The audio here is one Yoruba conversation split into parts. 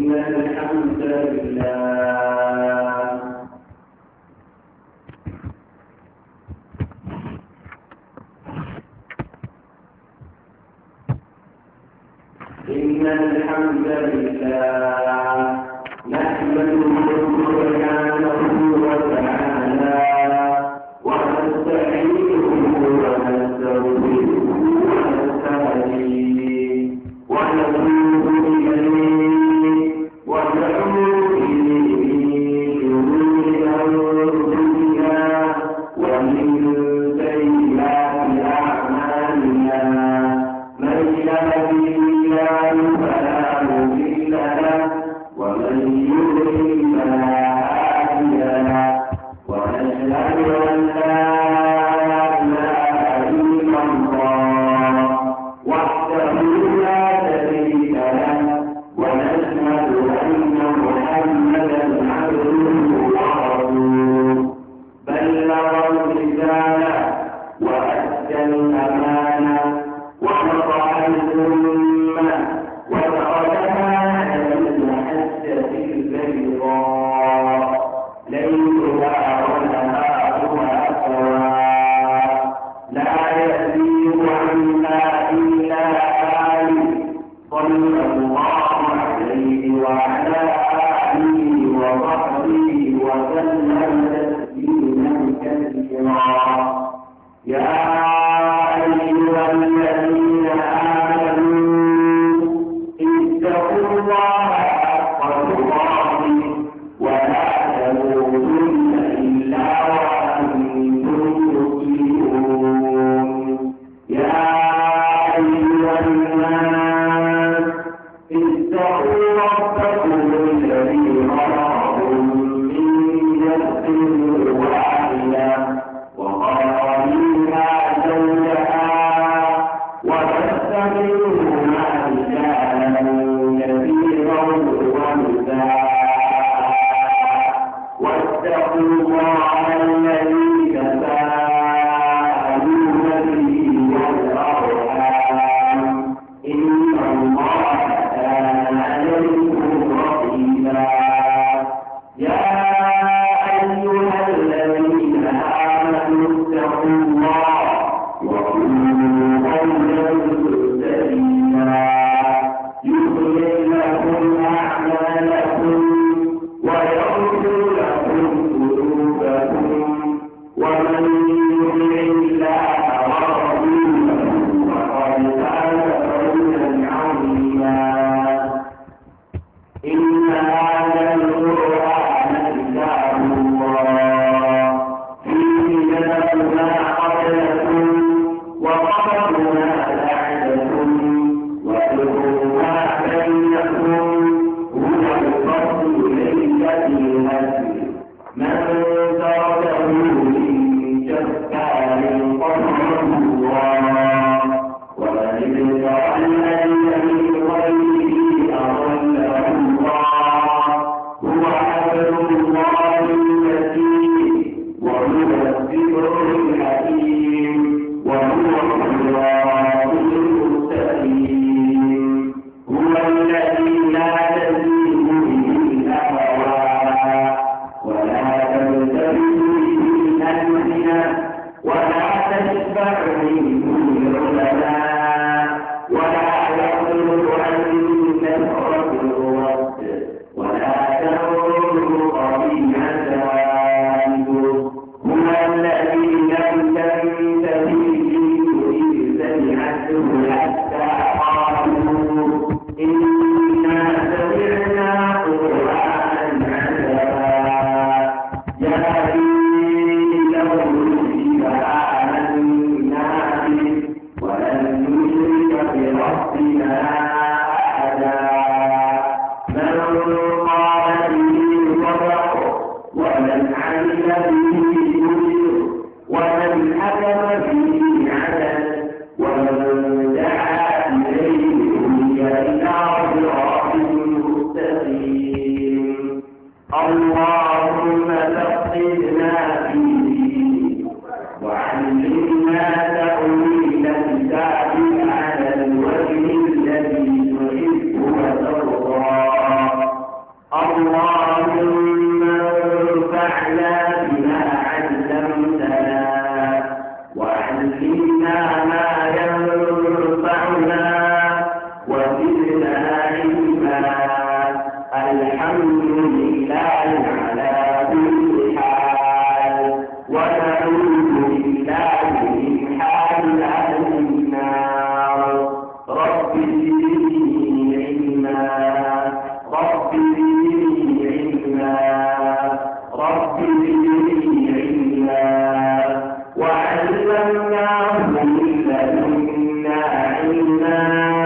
إن الحمد لله إن الحمد لله نحمده سبحانه وتعالى ونستعينه ونستغفره ونستهديه ونتوب إليه ونعوذ به من شرور أنفسنا ومن سيئات أعمالنا من يهده الله فلا مضل له ومن يضلل فلا هادي له ونشهد أن لا إله إلا الله وحده لا شريك له ونشهد أن محمدا عبده ورسوله بلغ الرسالة وأدى الأمانة ونصح الأمة وتركها على المحجة البيضاء ليلها ونهارها سواء لا يزيغ عنها إلا هالك صلى الله عليه وعلى آله وصحبه وسلم تسليما كثيرا يا أيها زدني علما رب زدني علما رب زدني علما وعلمناه من لدنا علما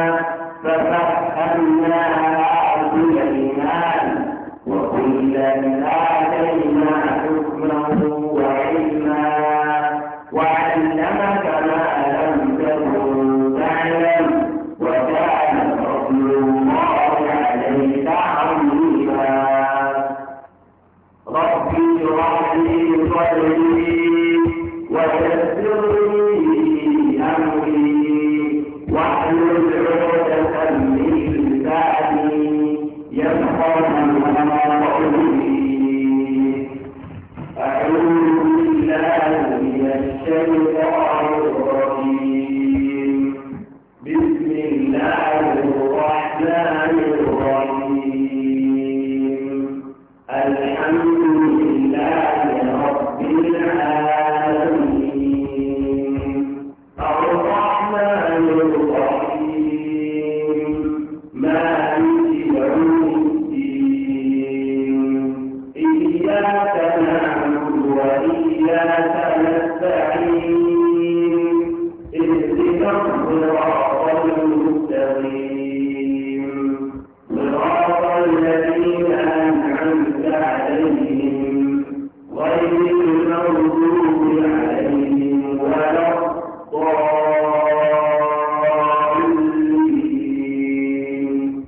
ففهمنا سليمان وكلا آتينا حكما وعلما وعلمك ما لم تكن تعلم وكان فضل الله عليك عظيما ربي اشرح لي صدري ويسر لي امري واحلل عقدة من لساني يفقه قولي أعوذ بالله من الشيطان الرجيم بسم الله الرحمن الرحيم الحمد لله رب العالمين الرحمن الرحيم مالك يوم الدين إياك نعبد وإياك نستعين اهدنا الصراط المستقيم صراط الذين أنعمت عليهم غير المغضوب عليهم ولا الضالين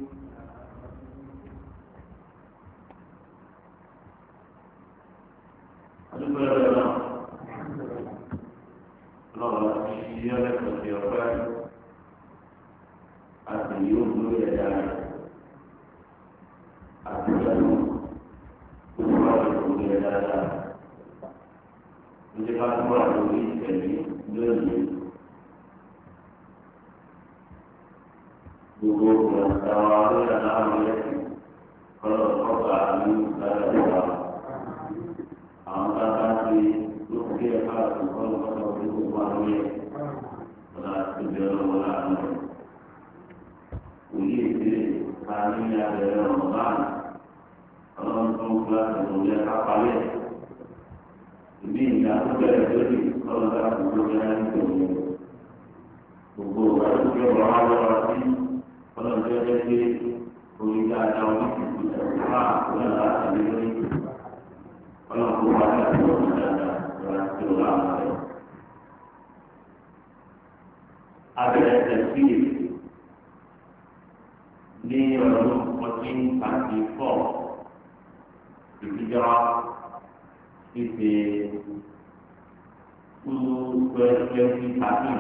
Gbogbo ìgbàlódé lórí àlámọ̀ yẹn kọ́lọ̀ kọ́kọ́ àmì ìgbàlódé àwọn bàbá ti ló kí ẹ ká tó kọ́lọ̀ kọ́kọ́ orí gbogbo àwọn yẹn ọ̀la ti bẹ̀rẹ̀ lọ́wọ́ láàánú. Òye ìdílé ká ní abẹ́rẹ́ ọ̀rọ̀ báyìí ọlọ́run tó ń gbà tó ń yẹ ká palẹ̀. Ìbí ìgbà tó bẹ̀rẹ̀ lórí kọ́lọ̀ ká tó tó yẹ ní tòun. Gbogbo ìgbà tó kí ọ̀rọ̀ wá lọ́wọ́ sí ọlọ́run tó yẹ pé orí dáadáa wọn ti kú ẹ̀ka àkúrẹ́ láti lé lórí. Ọlọ́run kó wá ní àti ọ̀rọ̀ dáadáa lọ́la tí ó rà wọ́n rẹ̀. Abẹ́rẹ́ tẹ̀síì ní ọdún fourteen thirty four ìdíjọ́ ṣíṣe two twenty thirteen.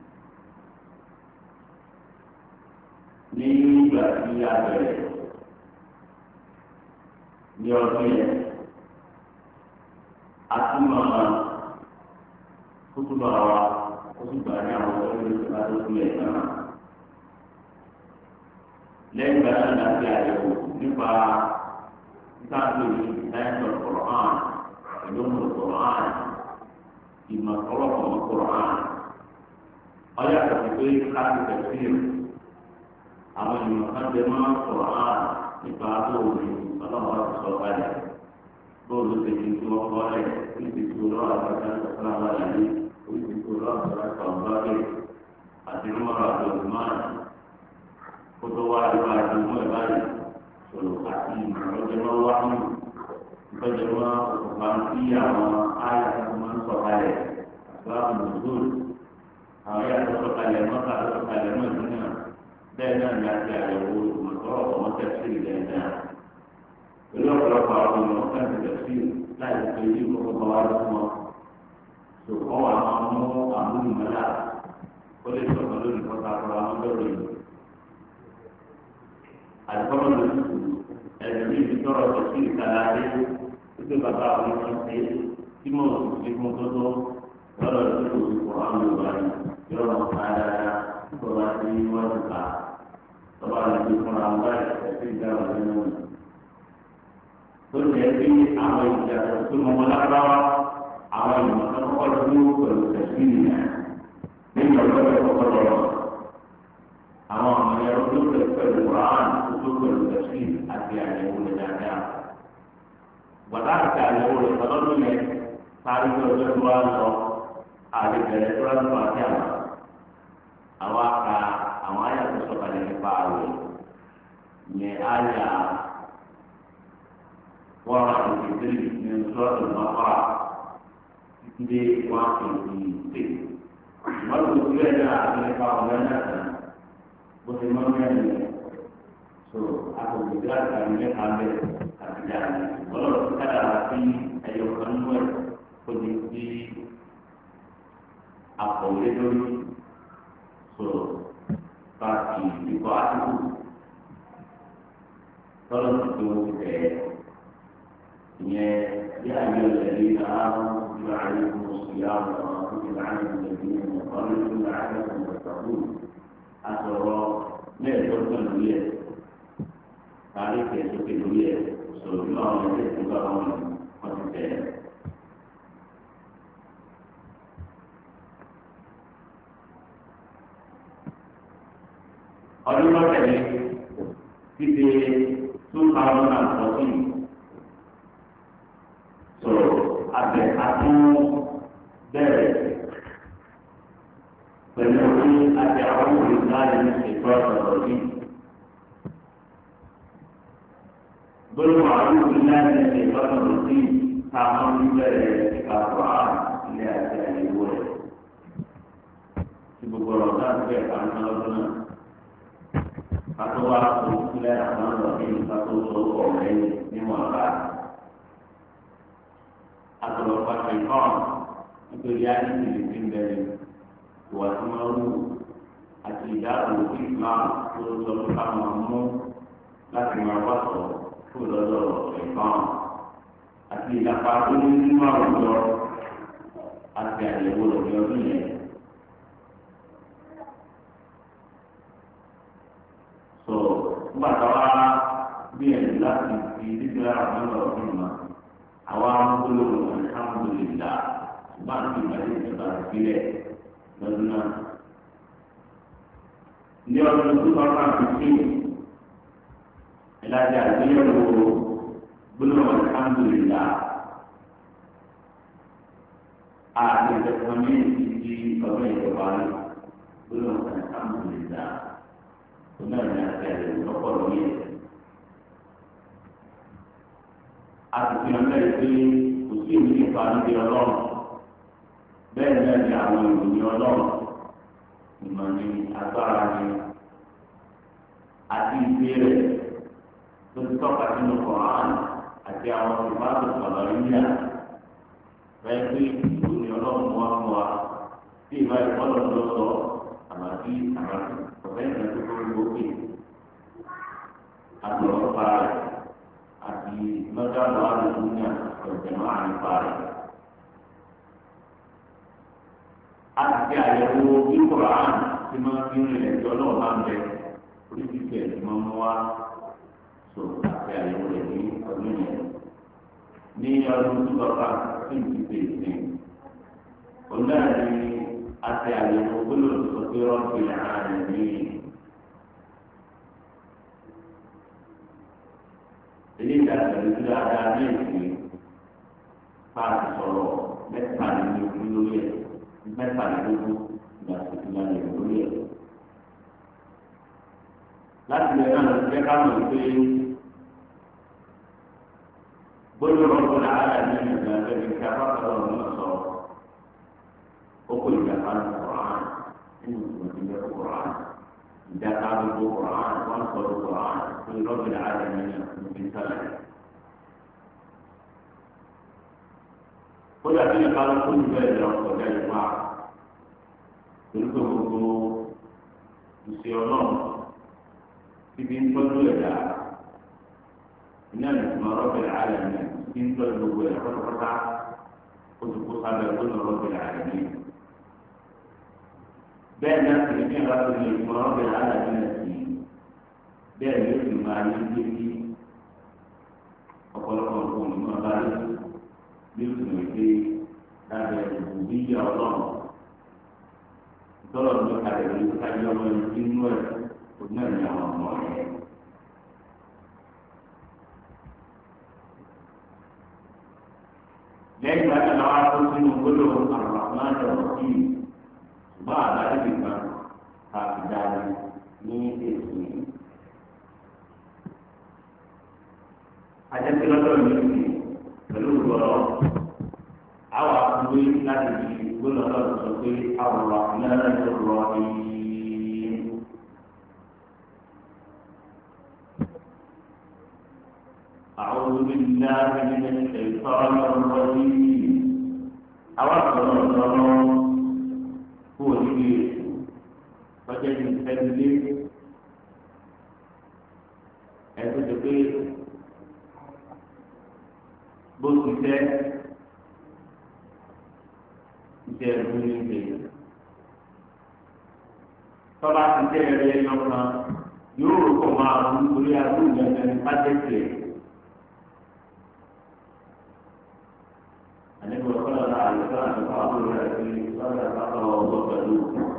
ní ìgbà tí a bẹ̀rẹ̀ ní ọdún yẹn a tún máa kókó bá wa ó sì gbà ní àwọn ọ̀rẹ́ ìlú tó tó kú ẹ̀ náà. lẹ́yìn ìgbà náà láti àyẹ̀wò nípa ìtàkùn ìdáyẹ̀tọ̀ kọ̀ọ̀án ìlóhùn kọ̀ọ̀án ìmọ̀ ọlọ́kọ̀ọ́ kọ̀ọ̀án ọ̀yà kàtí pé káàkiri tẹ̀síìrì àwọn ènìyàn kan jẹ máa ń sọ̀rọ̀ á nípa bóòlù ọlọ́run ọ̀rọ̀ sọ balẹ̀ bóòlù ti di tí wọ́n kọ́ ẹ̀ ní ti tó lọ́wọ́ àgbàdo ọ̀sán àwọn àlàyé ní ti tó lọ́wọ́ àgbàdo ọ̀sán ọ̀gbọ́dẹ àti nímọ̀ràn àti ògùnmáà kó tó wá ìwà àdúgbò ẹ̀ báyìí sọ̀rọ̀ àti ìmọ̀lọ́jẹ́ máa wá nù ìtọ́jẹ́ máa òkùnfà sí àwọn àyà tó máa ń sọ balẹ̀ àti àwọn mùsùlùmí àwọn yàtọ̀ sọ̀kalẹ̀ mọ́ta sọ̀kalẹ̀ mọ́ ìdúnyà bẹ́ẹ̀ náà ní àti àyẹ̀wò ìmọ̀tọ́rọ̀ ọmọ tẹ̀sí ilẹ̀ náà. pẹ̀lú ọ̀pọ̀lọpọ̀ àwọn ènìyàn kan ti tẹ̀sí láì pé yí kókó bá wá lọ́wọ́ wọn. tó kọ́ wà máa mú àmúlùmọ́lá ó lè sọ̀rọ̀ lórí kọ́ta àkọ́rọ̀ àwọn lọ́rọ̀ yìí. àdìkọ́rọ̀ ló ti kù ẹ̀rọ ní ibi tọ́rọ̀ tẹ̀sí ìkàlà dé wípé bàbá àwọn ọmọ ṣe tí mo ti fún tó tó lọ́rọ̀ tó kù kọ́ àwọn Yorùbá yìí yọ̀rọ̀ ká dáadáa tọ́ba tí wọ́n ti kà tọ́ba lè fi fúnra wọn báyìí ẹ̀sìn ìdáhùn nínú rẹ̀. tó jẹ́ pé àwọn ìjà tó mọ wọn lágbáwá àwọn ìmọ̀ tó kọ́kọ́ dúró pẹ̀lú ẹ̀sìn ìyá nínú ọ̀dọ́ tó kọ́kọ́ lọ́rọ̀. àwọn ọmọ tó pẹ̀lú ẹ̀sì àti àyẹ̀wò rẹ̀ dáadáa. Gbàdá àti àyẹ̀wò rẹ̀ tọ́lọ́dún yẹn parí ní ọjọ́ tó wá lọ àlebẹ̀rẹ̀ tó wá lọ àti àwọn. Àwọn aka àwọn àyà tó sọ̀kalẹ̀ nípa àwẹ̀ yẹn àyà wọ́n rà ní ìdílé ní sọ́ọ̀tù náà títí dé wọ́n á fi ìdè. Ìmọ̀lù tó yẹ náà àti nípa ọ̀gá náà tán bó ti mọ́ mẹ́rin yẹn so àtòkè tí a kà ní mẹ́ta bẹ́ àti dáa ní ọlọ́run ti kára sí ẹyọ kan nínú ẹ̀ kó di sí àkọ̀wé lórí so pàtì ìkọ́ àtìkù tọ́lọ́ ti tó tẹ̀ ìyẹn bí àyè ọ̀lẹ́lẹ́ náà ń bá àyè fún oṣù yá ọ̀nà tó ti bá àyè fún ẹ̀mí ọ̀nà tó ti bá àyè fún ẹ̀mí asọ̀rọ̀ mẹ́ẹ̀ẹ́dọ́gbọ̀n lórí ẹ̀ kárí kẹsókè lórí ẹ̀ sọ̀rọ̀ bí àwọn ẹgbẹ́ tó bá wọn wọ́n ti tẹ̀ ẹ́. ọdún lọ́tẹ̀lẹ̀ títí two thousand and fourteen sọ̀rọ̀ abẹ atún bẹ̀rẹ̀ pẹ̀lú orí àti àwọn olùdarí ètò ọ̀sọ̀rọ̀ yìí. gbólóhùn àwọn olùdarí ètò ọ̀sọ̀rọ̀ yìí táwọn ń bẹ̀rẹ̀ ìkàkọ́ ilé àti àyẹ̀wò rẹ̀. tí gbogbo ọ̀rọ̀ náà ti bẹ̀rẹ̀ kan náà lọ́dún náà. kátó wá fún ilé àwọn ọ̀rọ̀ yìí kátó tó ọ̀rẹ́ níwọ̀n bá. àtọ̀rọ̀ pàṣẹ kọ́ nítorí àyè ìdílé ti ń bẹ̀rẹ̀ ìwà tí wọ́n rú àti ìdáàbò islam tó sọ pé káwọn mú láti máa wá sọ fún lọ́dọ̀ ẹ̀fọn àti ìlàpá tó ní nínú àwùjọ àti àyẹ̀wò lọ́dọ̀ ọdún yẹn. sọ nígbà táwa gbìyànjú láti fi dídí àwọn ọmọ ọdún mọ àwa amúgbólóhùn alhamdulillah bá ń fi ìgbàlejò ìjọba ìbílẹ̀ lọ́dún náà. Ní ọdún tó bá bá fi sí ìlàjà àgbéyẹ̀wò gbólóhùn alhamdulillah àti ìjọba ní ìdí ọdún ìjọba ní gbólóhùn alhamdulillah tó náà ní àti àyẹ̀wò lọ́pọ̀ lórí ẹ̀. A ti fi hàn bẹ́ẹ̀ pé kò sí ìwé nípa níbi ọlọ́run bẹ́ẹ̀ náà ni àwọn ìròyìn ọlọ́run ìmọ̀ ni agbára ni àti ìbéèrè tó ti tọ́ka sínú kọ̀ọ̀án àti àwọn ìbáàbò sọ̀rọ̀ yíyà bẹ́ẹ̀ pé ìròyìn ọlọ́run wá fún wa tí ìbá ìfọ́lọ̀ ló sọ àbàtí àbàtí ọ̀fẹ́ ìgbà tó tó lókè àtọ̀rọ̀ pa rẹ̀ àti mọ́tàlá àdúgbò ní ọ̀jẹ̀ máa ń pa rẹ̀. àti àyẹ̀wò bí Quran ti máa fi ń rìn ẹ̀jọ́ náà máa ń bẹ oríṣiríṣi ẹ̀ ti máa ń wá so àti àyẹ̀wò rẹ̀ ní ọdún yẹn. ní ọdún tó bàbá tí n ti bèèrè ní ọ̀nà ni àti àyẹ̀wò gbọ́dọ̀ sọ pé rọ́ọ̀tì àárín ní. ilé ìdájọ́ ìlú dáadáa ní ìsìn fáàtì sọ̀rọ̀ mẹ́ta nínú ìlú lórí ẹ̀ mẹ́tàlélógún ìgbà tó ti máa lè lórí ẹ̀. láti lè náà lọ́sẹ̀ ká mọ̀ pé gbọ́dọ̀ rọ́pò làárà ní ìgbà tó ti ká bá kọ́ ọ̀rọ̀ náà sọ ó kó ìjàpá ní kọ̀ọ̀án nínú ìgbà tó yẹ kọ̀ọ̀án ìjàpá gbogbo kọ̀ọ̀án wọ́n sọ kọ̀ọ̀án tó rọ́pò làárà ní ìgbà tó sálẹ̀. kódà bí ẹ̀ka ló kó ìgbà ẹ̀dá ọ̀kọ̀dá ìwà orúkọ gbogbo ìṣe ọlọ́run ibi ń tọ́jú ẹ̀dá iná ìtumọ̀ rọ́bìnrin àlẹ́ mi ibi ń tọ́jú gbogbo ẹ̀dá pátápátá ó ti kó sábẹ́ gbọ́dọ̀ rọ́bìnrin àlẹ́ mi. bẹ́ẹ̀ náà sì ní ìlà tó ní ìtumọ̀ rọ́bìnrin àlẹ́ mi náà sí bẹ́ẹ̀ ni ó sì máa yí gbé sí ọ̀pọ̀lọpọ̀ nǹkan ìmọ̀ bá yẹ bí o tún lè dé lábẹ́ òbí yà ọlọ́run tọ́lọ̀ ní kalẹ̀ ní káyọ̀ ọmọ yìí nínú ẹ̀ kò náà ní àwọn ọmọ yẹn lẹ́yìn ìgbà tí wọ́n á kó sínú gbólóhùn àrùn àmọ́ àjọyọ̀ sí i ṣùgbọ́n àdáyé nìkan àti dáadé ní èsì yìí. ajẹ́pẹ́ lọ́dọ̀ mi sì pẹ̀lú ìgbọ̀rọ̀ àwọn akúwé láti fi gbọ́dọ̀ lọ́dọ̀ sọ pé àwòrán náírà tó rọ ìyí. أعوذ بالله من الشيطان الرجيم أوصل الله هو الشيء فجد التدليل ẹtùtùpé bó ti tẹ iṣẹ́ ẹ̀rú ní ìgbè tọ́ba ti tẹ ẹ̀rẹ́ ẹ̀yọ kan yóò rò pọ̀ máa ń torí agbóhùn ẹ̀rẹ́ ní pàtẹ́kì ẹ̀. àníbi ọ̀sán ọ̀la àyẹ̀kọ́ àtúntò àbúrò rẹ̀ fi sọ́dọ̀ àpapọ̀ ọ̀gbọ́n pẹ̀lú.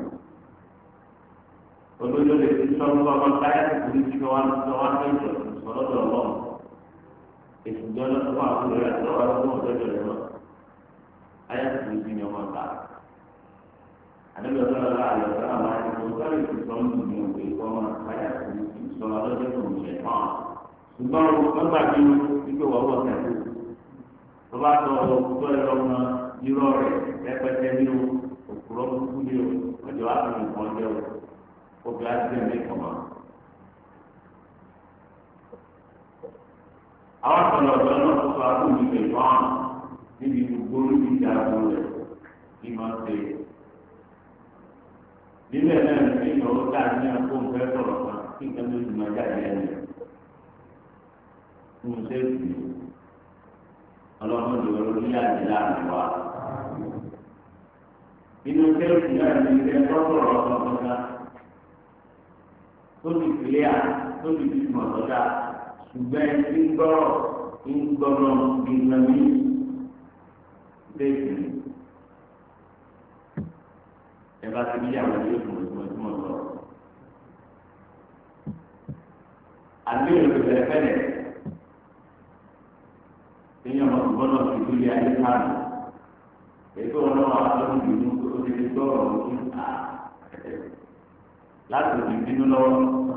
olóyún lè fi sọ́dọ̀ ọmọ táyà tó kúrú sí wọn lọ wọn fẹ́ jọ sọ́dọ̀ ọlọ́run. èsì jọ lọ fún àbúrò rẹ̀ tó wà fún ọ̀dọ́jọ́ rẹ̀ lọ. ayé tó kúrú sí ni ọmọ ta. àníbi ọ̀sán ọ̀la àyẹ̀kọ́ àwọn àyẹ̀kọ́ sọ́dọ̀ ìfisọ́ ń dùn ní òkè ọmọ táyà tó kúrú sí sọ́dọ̀ ọlọ́jọ́ tó ń ṣẹ̀ fún ṣùgbọ́n wọ́n gbàgbé wípé wọ́n wọ̀ tẹ̀lé tó bá tọ ọkùnrin ẹ̀rọ ọmọ irọ́ rẹ̀ rẹpẹtẹ ní o òkúrọ́ kúkú ní o ọjọ́ wa fún nǹkan jẹ́ o obì á ti ẹ̀mí kàn máa. àwọn àtọ̀lọ̀ ọ̀dọ́ náà tó sọ àbúrò ìgbè fún níbi gbogbo olùdí ìjà àbò rẹ̀ kí máa ń ṣe. níbẹ̀ náà ní ìnáwó dáa ní àpò nǹkan sọ̀rọ̀ kan kí nǹkan tó ti máa jáde ẹni. mo ṣe é sì ọlọ́run ló lọ ní àdé láàrin wa. inú sẹ́ẹ̀sì náà ní ilé tọ́sọ̀rọ̀ ọ̀sán kan tó ti fìlẹ́ à tó ti fi mọ̀ sọ́dà ṣùgbọ́n ẹni tí ń gbọ́rọ̀ ń gbọ́rọ̀ nígbà mí sẹ́ẹ̀sì ni. ẹ bá ti bí àwọn ilé ìfowópamọ́ tí mo sọ. àbí èrò ìbẹ̀rẹ̀ fẹ́lẹ̀ èèyàn máa tún bọ́lá sí ìdílé ayé káàdì ètò ọlọ́wọ́ àtọ́jú ìlú onílé gbọ́rọ̀ lójú à láti òbí bínú lọ́wọ́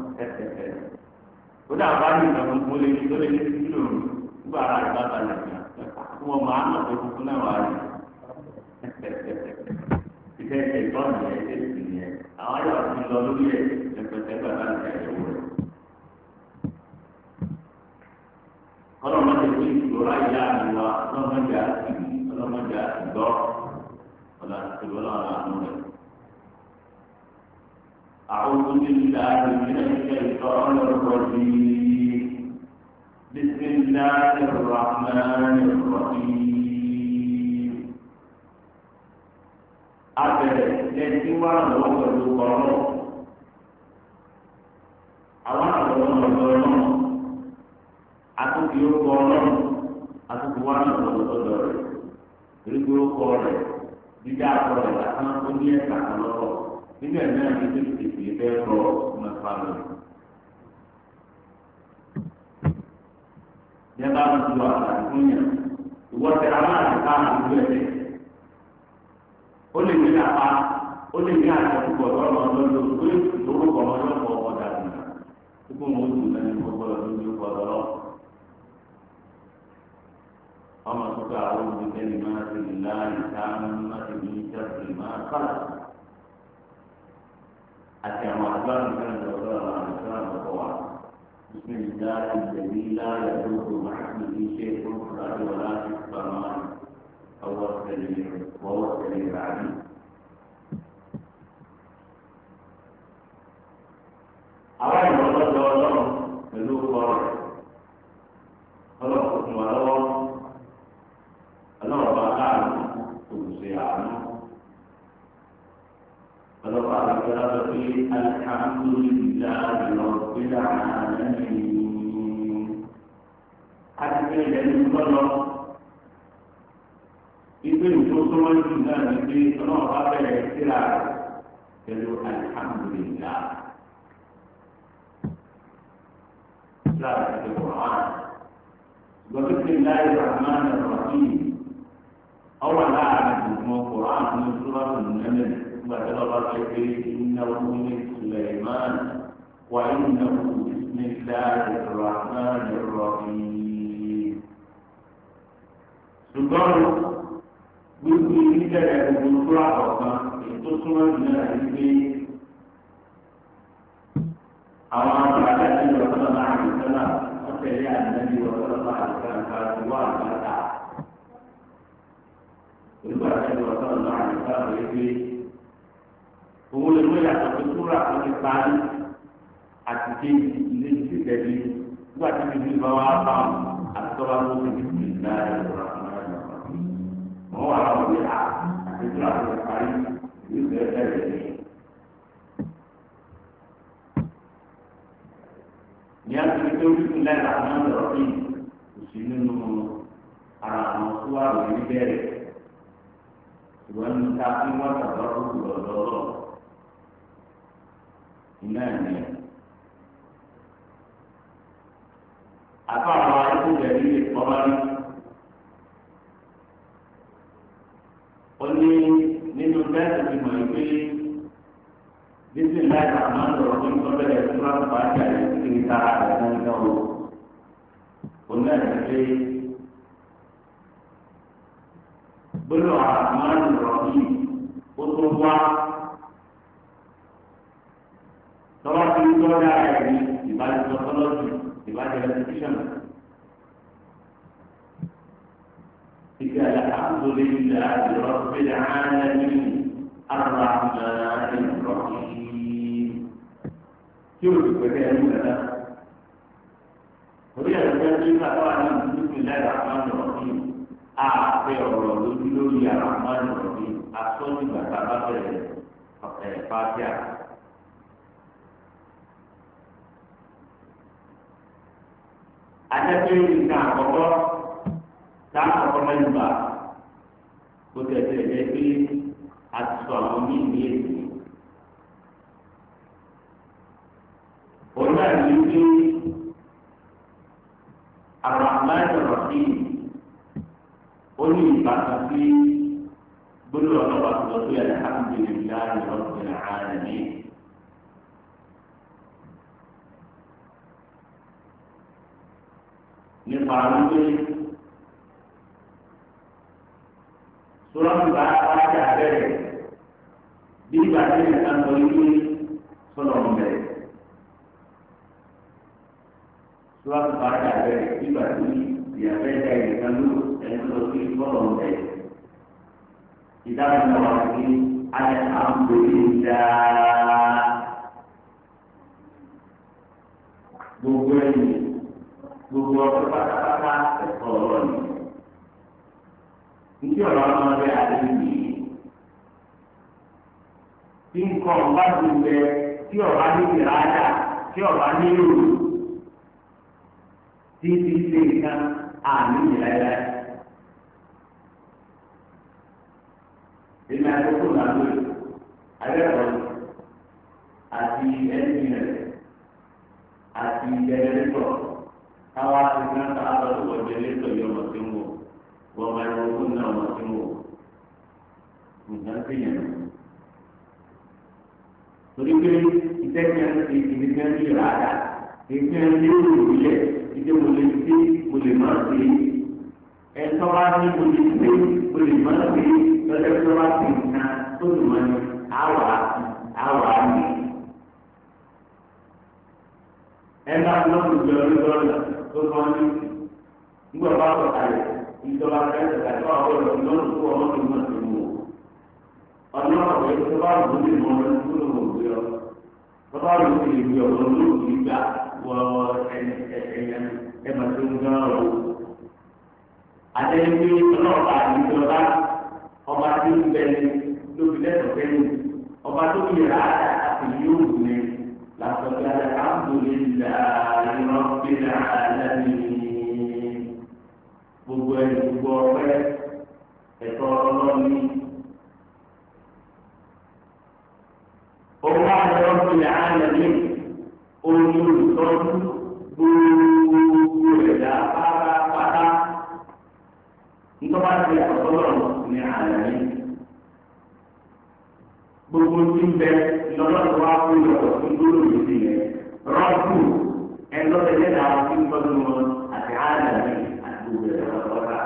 ó dà bá ní ìtàn fún lé tó lé ní kílò nígbà ara ìgbà balẹ̀ fún ọmọ àmọ̀ tó fún náà wà rí iṣẹ́ ìṣe ìtọ́nù ẹ̀ ṣe sì nìyẹn àwọn ayọ̀ ti lọ lórí ẹ̀ ẹ̀pẹ̀tẹ̀ gbàgbà ní ẹ̀yẹ̀wò rẹ̀. ọlọ́mọdé tí ìṣòro ayé àdúrà ọlọ́mọdé àti ọlọ́mọdé àti gbọ́ ọ̀là ìṣòro náà lànà rẹ̀. أعوذ بالله من الشيطان الرجيم بسم الله الرحمن الرحيم abẹrẹ lẹsí wà lọ́wọ́ pẹ̀lú kọrọ àwọn àwọn ọmọ ọlọ́run àtúntì ó kọ ọlọ́run àtúntì wà lọ́wọ́ lọ́dọ̀ rẹ̀ erékò ó kọ rẹ̀ dídá akọ rẹ̀ lásán ó ní ẹ̀ka kan lọ́wọ́ nínú ẹ̀ náà ní tètè tètè bẹ́ẹ̀ rọ ọmọ ẹ̀fà lọ. Yẹ bá wọn tu àtàkùn fún yàn ìwọ́sẹ̀ aláàbò ká àdúgbò ẹ̀ ó lè ní apá ó lè ní àtẹ̀kùbọ̀ lọ́rọ̀ lọ́dọ̀ pé lórúkọ ọlọ́pọ̀ ọ̀dà nìyà púpọ̀ wọn ó dùn lẹ́nu gbogbo ọdún ní ọkọ̀ lọ́rọ̀. ọmọ tó ká àwọn olùdíkẹ́ni máa ti lè láàyè ká máa ti ní ìjọsìn máa kálá. àti àwọn àdúrà nìkan lọ́dọ̀ àwọn àdúrà lọ́kọ̀ wa. بسم الله الذي لا يضر مع اسمه شيء في الارض ولا في السماء وهو السميع وهو السميع العليم àwọn ìmọ̀ lọ́dọ̀ ọlọ́run pẹ̀lú ọkọ rẹ̀ ọlọ́run kò tún wà lọ́wọ́ ọlọ́run bá láàánú olùṣe àánú ọlọ́run bá láàánú lọ́dọ̀ pé alihamudulilayi rabbil alamin àti pé ilẹ̀ ní gbọ́dọ̀ ìgbé ìjọ tó wọ́n jù náà ní pé ọlọ́run bá bẹ̀rẹ̀ síra rẹ̀ pẹ̀lú alihamudulilayi. لا القرآن وبسم الله الرحمن الرحيم ọwọ́ láàrin gbogbo koran ní sùrọ̀tù nẹ́mẹ̀ nígbà tí wọ́n bá fẹ́ pé iná wọlé suleiman wà iná bisimilahi rahman rahim. ṣùgbọ́n gbogbo ìdílé gbogbo tó àkọ́kàn ètò súnmọ́ ìdílé rẹ̀ wípé àwọn àgbàdo àti ìwọ̀sán náà àti ìsọ́nà wọ́n tẹ̀lé àdínẹ́bí ìwọ̀sán náà àti ìsọ́nà àti ìwọ̀ àgbàdà. Olùkọ́ àti ìwọ̀sán náà àti ìsọ́nà rẹ̀ pé òun lè mú ìyàtọ̀ tó túra tó ti parí àti ké ilé ti tẹ̀lé nígbà tí bíbí bá wá bá wọn àti tọ́ba tó ti fi ìlà ìrora wọn wà láwọn ìyá àti túra tó ti parí ìlú bẹ́ẹ̀ bẹ́ẹ̀ ní. ní àtúntò tó ń fi lẹ́la náà lọ́rọ́ bí òsì nínú ara àwọn tó wà lórí bẹ́ẹ̀rẹ̀ ìwọ́n ní ká fí wọ́n tàbá kúkú lọ́dọ́ọ́lọ́ iná ẹ̀mí ẹ̀. àtọ́ àwọn arúgbó rẹ̀ ní ìfọ́nmá ní. ó ní nínú bẹ́ẹ̀ tó fi mọ̀ ìpè bísí láì àmọ́ lọ́rọ́ bí wọ́n bẹ̀rẹ̀ fún wọn bá jà ní kiri ta rẹ̀ náà náà o. ó náà ní pé gbọ́dọ̀ àmọ́ lọ́rọ́ yìí ó tó wá tọ́wọ́ tí ń tọ́ dáa ẹ̀ ní ìbánisọ̀ tọ́lọ́jù ìbánisọ̀ ẹ̀sìkíṣọ̀nù. إذا الحمد لله رب العالمين الرحمن الرحيم شوف بدأ هنا orí ẹ̀rọ tí ká wà ní ìdúgbò lẹ́yìn àmàlù ọ̀gbìn àpẹ ọ̀rọ̀ lójú lórí àmàlù ọ̀gbìn asọ́jú bàtà bá bẹ̀rẹ̀ ẹ̀ fàájà. Adẹ́pẹ́ nǹkan àkọ́kọ́ tá àkọ́kọ́ mẹ́rin bá kó tẹ̀sẹ̀ jẹ́ pé a ti sọ àwọn míì ní èsì. Òun náà ní pé Ar-Rahman Ar-Rahim ó ní ìbátan sí gbólóhùn ọlọ́wà tó lọ sí alhamdulillahi rabbil alamin. nípa wípé sọ́lọ́mù bá wájà bẹ̀rẹ̀ bí ìgbà tí ìyẹn kan sọ wípé sọ́lọ́mù bẹ̀rẹ̀. Sọ́lọ́mù bá wájà bẹ̀rẹ̀ bí ìgbà tí ìyẹn fẹ́ da ìyẹn kan lò ẹni tó lọ sí sọ́lọ́mù bẹ̀rẹ̀. ìdáhùn náà wà sí ayé alhamdulillah gbogbo ẹ̀yìn gbogbo ọ̀pọ̀ pátápátá ẹ̀kọ́ ọ̀rọ̀ ni. Ìdí ọ̀rọ̀ ọmọ rẹ̀ àdéhùn yìí. Tí nǹkan ọ̀bá ti bẹ tí ọ̀bá ní ìrajà tí ọ̀bá ní ìrù tí ti ṣe nǹkan àmì ìrẹ̀lẹ̀. Èmi àkókò náà lóye, alẹ́kọ̀ọ́ àti ẹni rẹ̀ àti ìjẹ́lẹ́tọ̀ káwá ti ká ká lọ́dọ̀ wọ́n ìjẹ́lẹ́tọ̀ yọ ọmọ tí ń wò wọ́n máa ń wọ́n náà ọmọ tí ń wò. Nǹkan ti yẹn. Torí pé ìtẹ́kẹ́ ti ìdí kan ní ìràdà, ìpín ẹni yóò rò yẹ, ìdí mo lè ṣe, mo lè má ṣe. Ẹ̀tọ́ bá ní mo lè ṣe, mo lè má ṣe lọ́jọ́ tó bá ti nǹkan tó lù wọ́n ní àwà àwà ní. ẹ bá lọ́dún jọ orí lọ́dún tó kọ́ ní nígbà bá wọ̀ kalẹ̀ ìjọba kẹsẹ̀ kàtó àwọn ọ̀rọ̀ lọ́dún tó wọ́n tó mọ̀ sí wò. ọ̀nà ọ̀rọ̀ tó bá wù ní mọ̀ ọ́n tó lò wò gbé ọ. tó bá wù ní ìgbé ọ̀rọ̀ lóògì gbà wọ ẹ̀yẹ ẹ̀ máa tó ń gbọ́ ọ̀rọ̀. àtẹ̀yìn pé ọlọ́ọ̀bà ìjọba ọba tí ń bẹ ní lóbi lẹ́tọ̀ọ́ kẹ́lú ọba tó fi rà á àti yóò wù ní làtọ̀kẹ́ alhamdulillahi rabbil alamin gbogbo ẹni gbogbo ọpẹ́ ẹ̀tọ́ ọlọ́ọ̀ni. ọba rabbil alamin olùtọ́jú gbogbo ẹ̀dá pátápátá nítorí wọ́n ti àkọ́kọ́ lọ́rùn. ní àlẹ́ yìí gbogbo tí ń bẹ lọ́dọ̀ wá fún ìyọ̀wọ̀ tó dúró lòdì yẹn rọ́ọ̀bù ẹlọ́dẹ̀dẹ̀ náà fi ń tọ́jú wọn àti àlàyé àti gbogbo ẹ̀rọ lọ́dọ̀.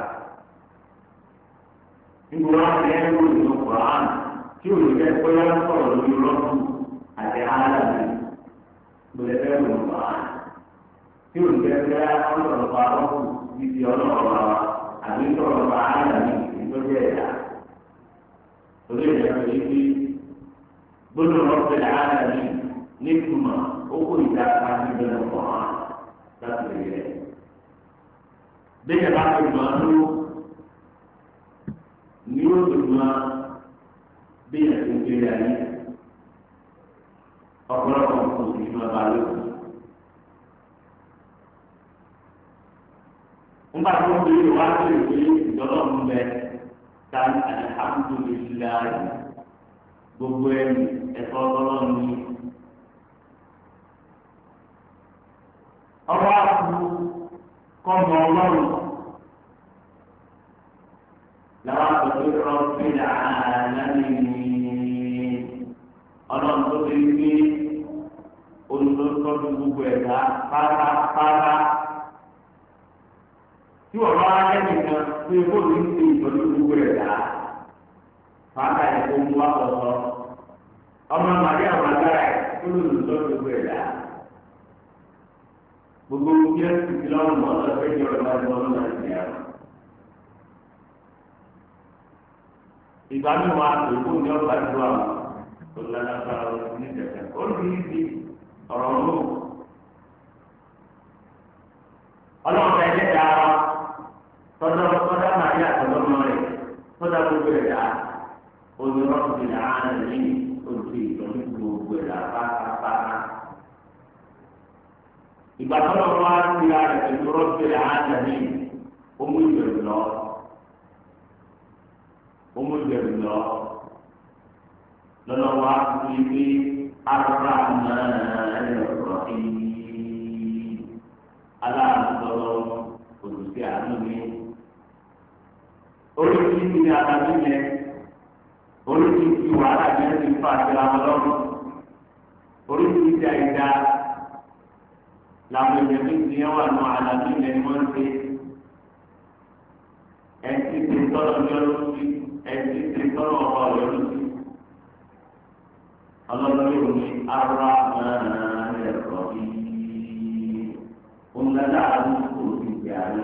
nígbà wọn ti ẹ̀ ń lò nínú Quran tí ò ní bẹ́ẹ̀ pé wọ́n sọ̀rọ̀ lórí rọ́ọ̀bù àti àlàyé gbọ́dọ̀ fẹ́ lò ní Quran tí ò ní bẹ́ẹ̀ pé wọ́n sọ̀rọ̀ pa rọ́ọ̀bù títí ọlọ́ọ̀rọ̀ àbí sọ̀rọ̀ pa àlàyé ìtọ́jú ẹ̀dá. torí ẹ̀dá gbọ́dọ̀ rọpẹ làálà ní nítumọ̀ owó ìdáka níbẹ̀ lọ́kọ̀ hàn láti lè yẹ. bẹ́ẹ̀ bá ti mọ̀ ọ́ ló ní ó lè mọ bẹ́ẹ̀ tó ń kéré ayé ọ̀pọ̀lọpọ̀ kò sí ní ọba lóko. nígbà tó ń bèrè wá sí ìwé ìjọba ń bẹ ta alihamudulilayi gbogbo ẹni ẹ̀tọ́ ọlọ́run ní. ọba àkú kọ́mọ ọlọ́run làwọn àgbẹ̀tẹ̀ rọ́ọ̀fì làálàmì ọlọ́run tó ti gbé olùdókòtò gbogbo ẹ̀dá pátápátá tí wọ́n bá ẹnìkan pé bóòlù ń ṣe ìtọ́jú gbogbo ẹ̀dá fàákà ẹ̀kọ́ mú wá kọ̀ọ̀tọ̀ ọmọ màdí àwọn agbára ẹ̀ tó lòlù tó gbogbo ẹ̀ dá gbogbo kí ẹ ti fi lọ́rùn mọ́ ọ́n lọ́sẹ̀ ìjọba ìjọba ìjọba ìjọba ìjọba ìgbà mi wà èkó ní ọgbà ìjọba àwọn olùdarí ní ìjẹ̀kẹ̀ ó ní ìdí ọ̀rọ̀ ló ọlọ́run ẹ̀ jẹ́ dáa tọ́jọ́ tọ́jọ́ màdí àtọ́jọ́ mọ́ rẹ̀ tọ́jọ́ gbogbo ẹ̀ dáa olùrọ̀bì làálẹ̀ ojú ìtọ́jú gbogbo ẹ̀ lápátápátá. ìgbà tó lọ wá sí ara pẹ̀lú rọ́bì làálẹ̀ ọmú ìbẹ̀rù lọ ọmú ìbẹ̀rù lọ lọ́nà wá sí ibi ara náà ẹ̀rọ ìyí aláàbọ̀lọ́ olùsí àánú mi. oríṣiríṣi ni àtàbí yẹn oríṣiríṣi wàhálà yẹn ti fa àtìlá wọn lọ́rùn oríṣiríṣi àìdá làwọn èèyàn ní ti yẹn wà nù àlàbí yẹn ni wọ́n ń ṣe ẹtí ti tọ́lọ̀ ní ọdún sí ẹtí ti tọ́lọ̀ ọ̀pọ̀ ọ̀yọ́dún sí ọlọ́run yóò ní ara ẹ̀rọ yìí òǹdàdà àdúgbò ti gbé àná.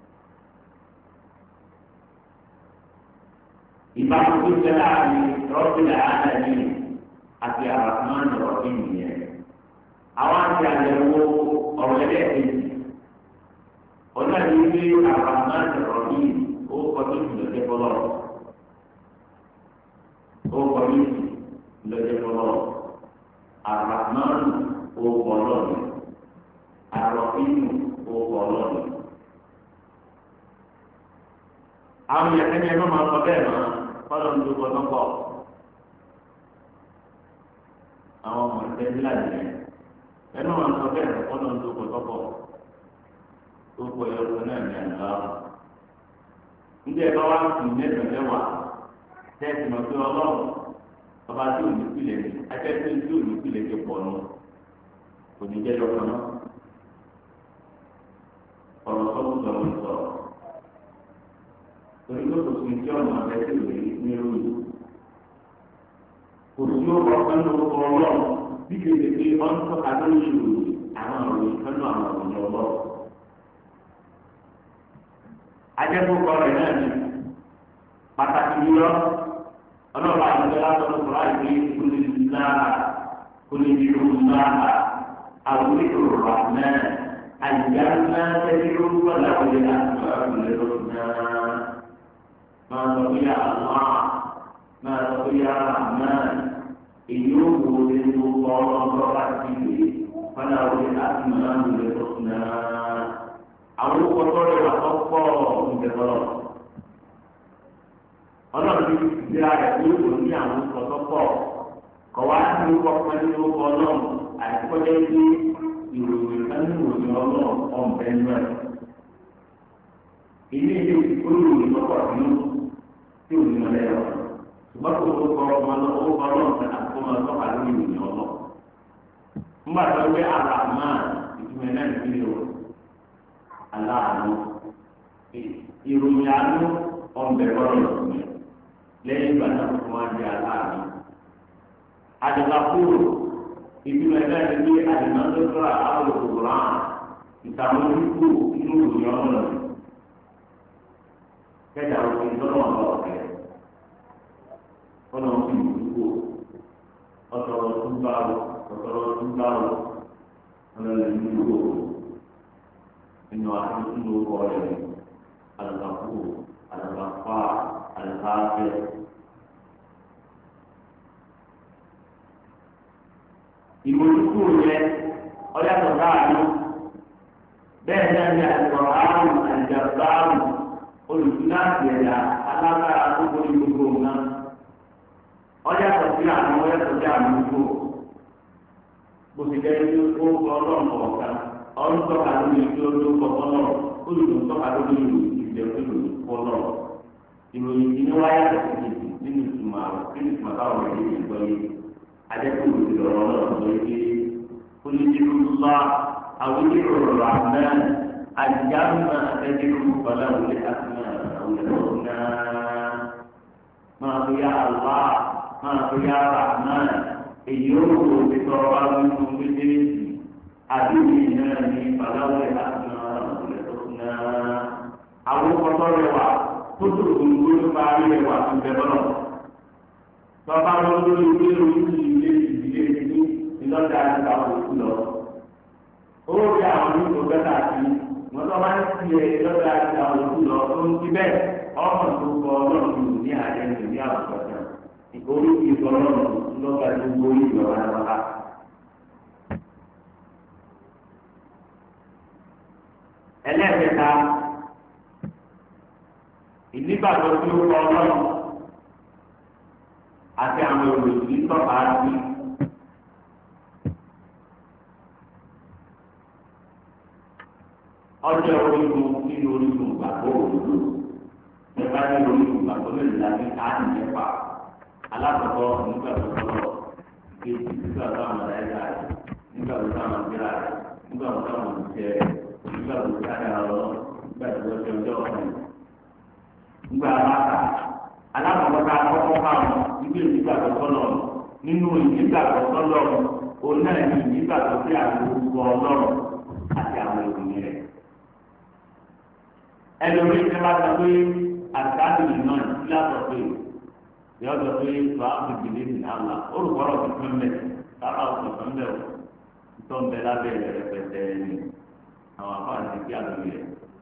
ìbámu tó jẹ láàrin rọ́bìlà àdàní àti àràfáàn rọ̀bì nìyẹn. àwọn àti àyẹ̀wò ọ̀rọ̀ ẹlẹ́ẹ̀kejì ọ̀nà yìí ní àràfáàn rọ̀bì ó kọjú ìlọ́jẹ́ bọ́lọ̀ ó kọjú ìlọ́jẹ́ bọ́lọ̀ àràfáàn ó bọ́lọ̀ ni àròkínú owó ọlọ́run. àwọn yẹn kẹ́ni ẹ̀rọ máa sọ bẹ́ẹ̀ mọ́ fọlọ́ ní gbogbo ọdún pọ̀. àwọn ọmọ ẹgbẹ́ ńlá yẹn ẹ̀rọ máa sọ bẹ́ẹ̀ mọ́ fọlọ́ ní gbogbo ọdún pọ̀. gbogbo ẹ̀rọ náà ní àná. ndé ẹ bá wá sí mẹ́sàn-án mẹ́wàá tẹ́sí mọ̀ pé ọlọ́run ọba tí ò ní pilẹ̀ ní akẹ́kọ̀ọ́ tí ò ní pilẹ̀ ti pọ̀ nù kò ní jẹ́ lọ́kàn náà ọ̀rọ̀ sọ́kù sọ̀rọ̀ sọ̀rọ̀ torí pé kò sí tí ọ̀nà abẹ́tẹ̀ rẹ̀ ní lóyún kò sí ọkọ̀ kánú ọlọ́ bí kéde pé wọ́n ń tọ́ka lórí ìròyìn àwọn ìròyìn kánú àwọn ìròyìn ọlọ́ ajẹ́kọ̀ọ́kọ́ rẹ̀ náà ni pàtàkì yíyọ ọlọ́ọ̀bá àti ọlọ́ọ̀bá kúrò àìpé kúlẹ̀ náà kúlẹ̀ ìṣòro náà àwọn ìṣòro náà. أيامنا تدعو وله الأسماء الحسنى ما تقول يا الله ما تقول يا رحمن إنه ولد الله ورحمته فله الأسماء الحسنى àwọn kọtọ rẹ wà kọkọ ìjẹbọlọ Ọlọ́run ti di ara rẹ ní òkò ní àwọn kọtọ pọ kọwá ní kọkọ ní orúkọ Ọlọ́run àìkọjẹ ní ìròyìn kánú ìròyìn ọlọ́run ọ̀bẹ náà. Ilé ilé olùròyìn lọ́pọ̀ nínú tí ò ní wọn lẹ́yọ̀ ṣùgbọ́n kò tó kọ́ ọmọ lọ owó kọ́ lọ́wọ́ fún àkókò ọmọ tọ́ka lórí ìròyìn ọlọ́ nígbà tó gbé àràmán ìtumọ̀ náà ní o aláàánú ìròyìn àánú ọ̀nbẹ lọ́rọ̀ lọ́sùn lẹ́yìn ìgbà náà fún wa di aláàánú. àdìgbàkúrò ìtumọ̀ náà ní bí àdìmọ́tòkúrà àwọn òkúrò ìtàmójúkú inú ìròyìn ọlọ́run kẹjà òfin lọ́nà ọ̀gá ọ̀kẹ́ ọ̀nà òfin ìdúgbò ọ̀tọ̀rọ̀ túbáwò ọ̀tọ̀rọ̀ túbáwò ọ̀nà ìdúgbò nínú àtúntò lórúkọ rẹ̀ alùpàkù alùpàpà alùpàfẹ́. ìmọ̀lùkù yẹn ọ̀yàtọ̀ láàánú bẹ́ẹ̀ náà ní àlùkò àrùn àjàgbá àrùn olùdíláàsì ẹ̀dá alágbára gbogbo ní gbogbo nǹkan ọ̀yàtọ̀ sí àwọn ọ̀yàtọ̀ sí àwọn gbogbo bó ti jẹ́ ní ó kọ́ ọlọ́run kọ̀ọ̀kan ọ̀run tọ́ka lórí ìlú olóko kọ́lọ́ olùdó tọ́ka lórí ìlú ìjẹun ìlú kọ́lọ́ ìròyìn ìdílé wáyà tẹ̀sí nínú ìtumọ̀ àwọn nínú ìtumọ̀ táwọn ọ̀rẹ́ yìí gbọ́ yé adẹ́kùn ìlọ̀rọ̀ ọlọ́run lọ yé olùdílùlá àwọn ìlọ̀rọ̀ àmì àjàmà ẹ̀dẹ́kùn fọláwùlé àtúnà àwùjọ náà máa fi yá àlá máa fi yá rahman èyí ó wò ó ti tọrọ wá nínú méjèèjì àdúgbò náà ní fọláwùlé àtúnà àwùjọ náà àwọn kọ́tọ́ rẹwà tó tó gbogbo nípa rẹwà tó bẹ bọ́lọ̀ tọ́ba lọ́dún lórí ilé orí ilé ìdílé ní ìlọ́jà àti àwọn òkú lọ. ó rí àwọn onígbò bẹ́tà sí wọn tó máa ń ti ẹ̀ lọ́jà àti àwọn òkú lọ tó ń ti bẹ́ẹ̀ ọmọ tó kọ ọlọ́run ní àjẹsẹ̀ ní àwùjọ kan orí ìfọ̀ ọlọ́run lọ́gbà tó gbórí ìjọba lọ́la. ẹlẹ́ẹ̀kẹta ìnígbàgbọ́ tí ó kọ ọlọ́run àti àwọn èròyìn tí tọ́ka sí. ọjọ́ orígun nínú orígun gbàgbọ́ òdodo nípa ní orígun gbàgbọ́ lè lábí káàdì nípa alákọ̀ọ́kọ́ nígbà tó tọ́lọ̀ kejì nígbà tó àwọn ẹ̀yà rẹ̀ nígbà tó àwọn ìgbéra rẹ̀ nígbà tó àwọn ìṣẹ́ rẹ̀ nígbà tó sáré àrọ̀ nígbà tó ọjọ́ ọjọ́ ọ̀hún nígbà aláka alákọ̀ọ́kọ́ akọ́kọ́ káwọn ibi ìdígbà tó tọ́lọ̀ nínú ìdígbà tó tọ́lọ̀ òun náà ní ìdígbà tó sí àwọn orúkọ ọlọ́run àti àwọn ìròyìn rẹ̀ ẹlòmíín tí wọ́n sọ pé àtàlù iná ìlàtọ̀ pé yọ sọ pé tó a fi gbèlè ní àlà olùkọ́rọ̀ tó fẹ́ mẹ́ sábà tó fẹ́ mẹ́ o tó ń bẹ lábẹ́ rẹ̀ pẹ̀tẹ́ ní àwọn afáàní kí àlùyẹ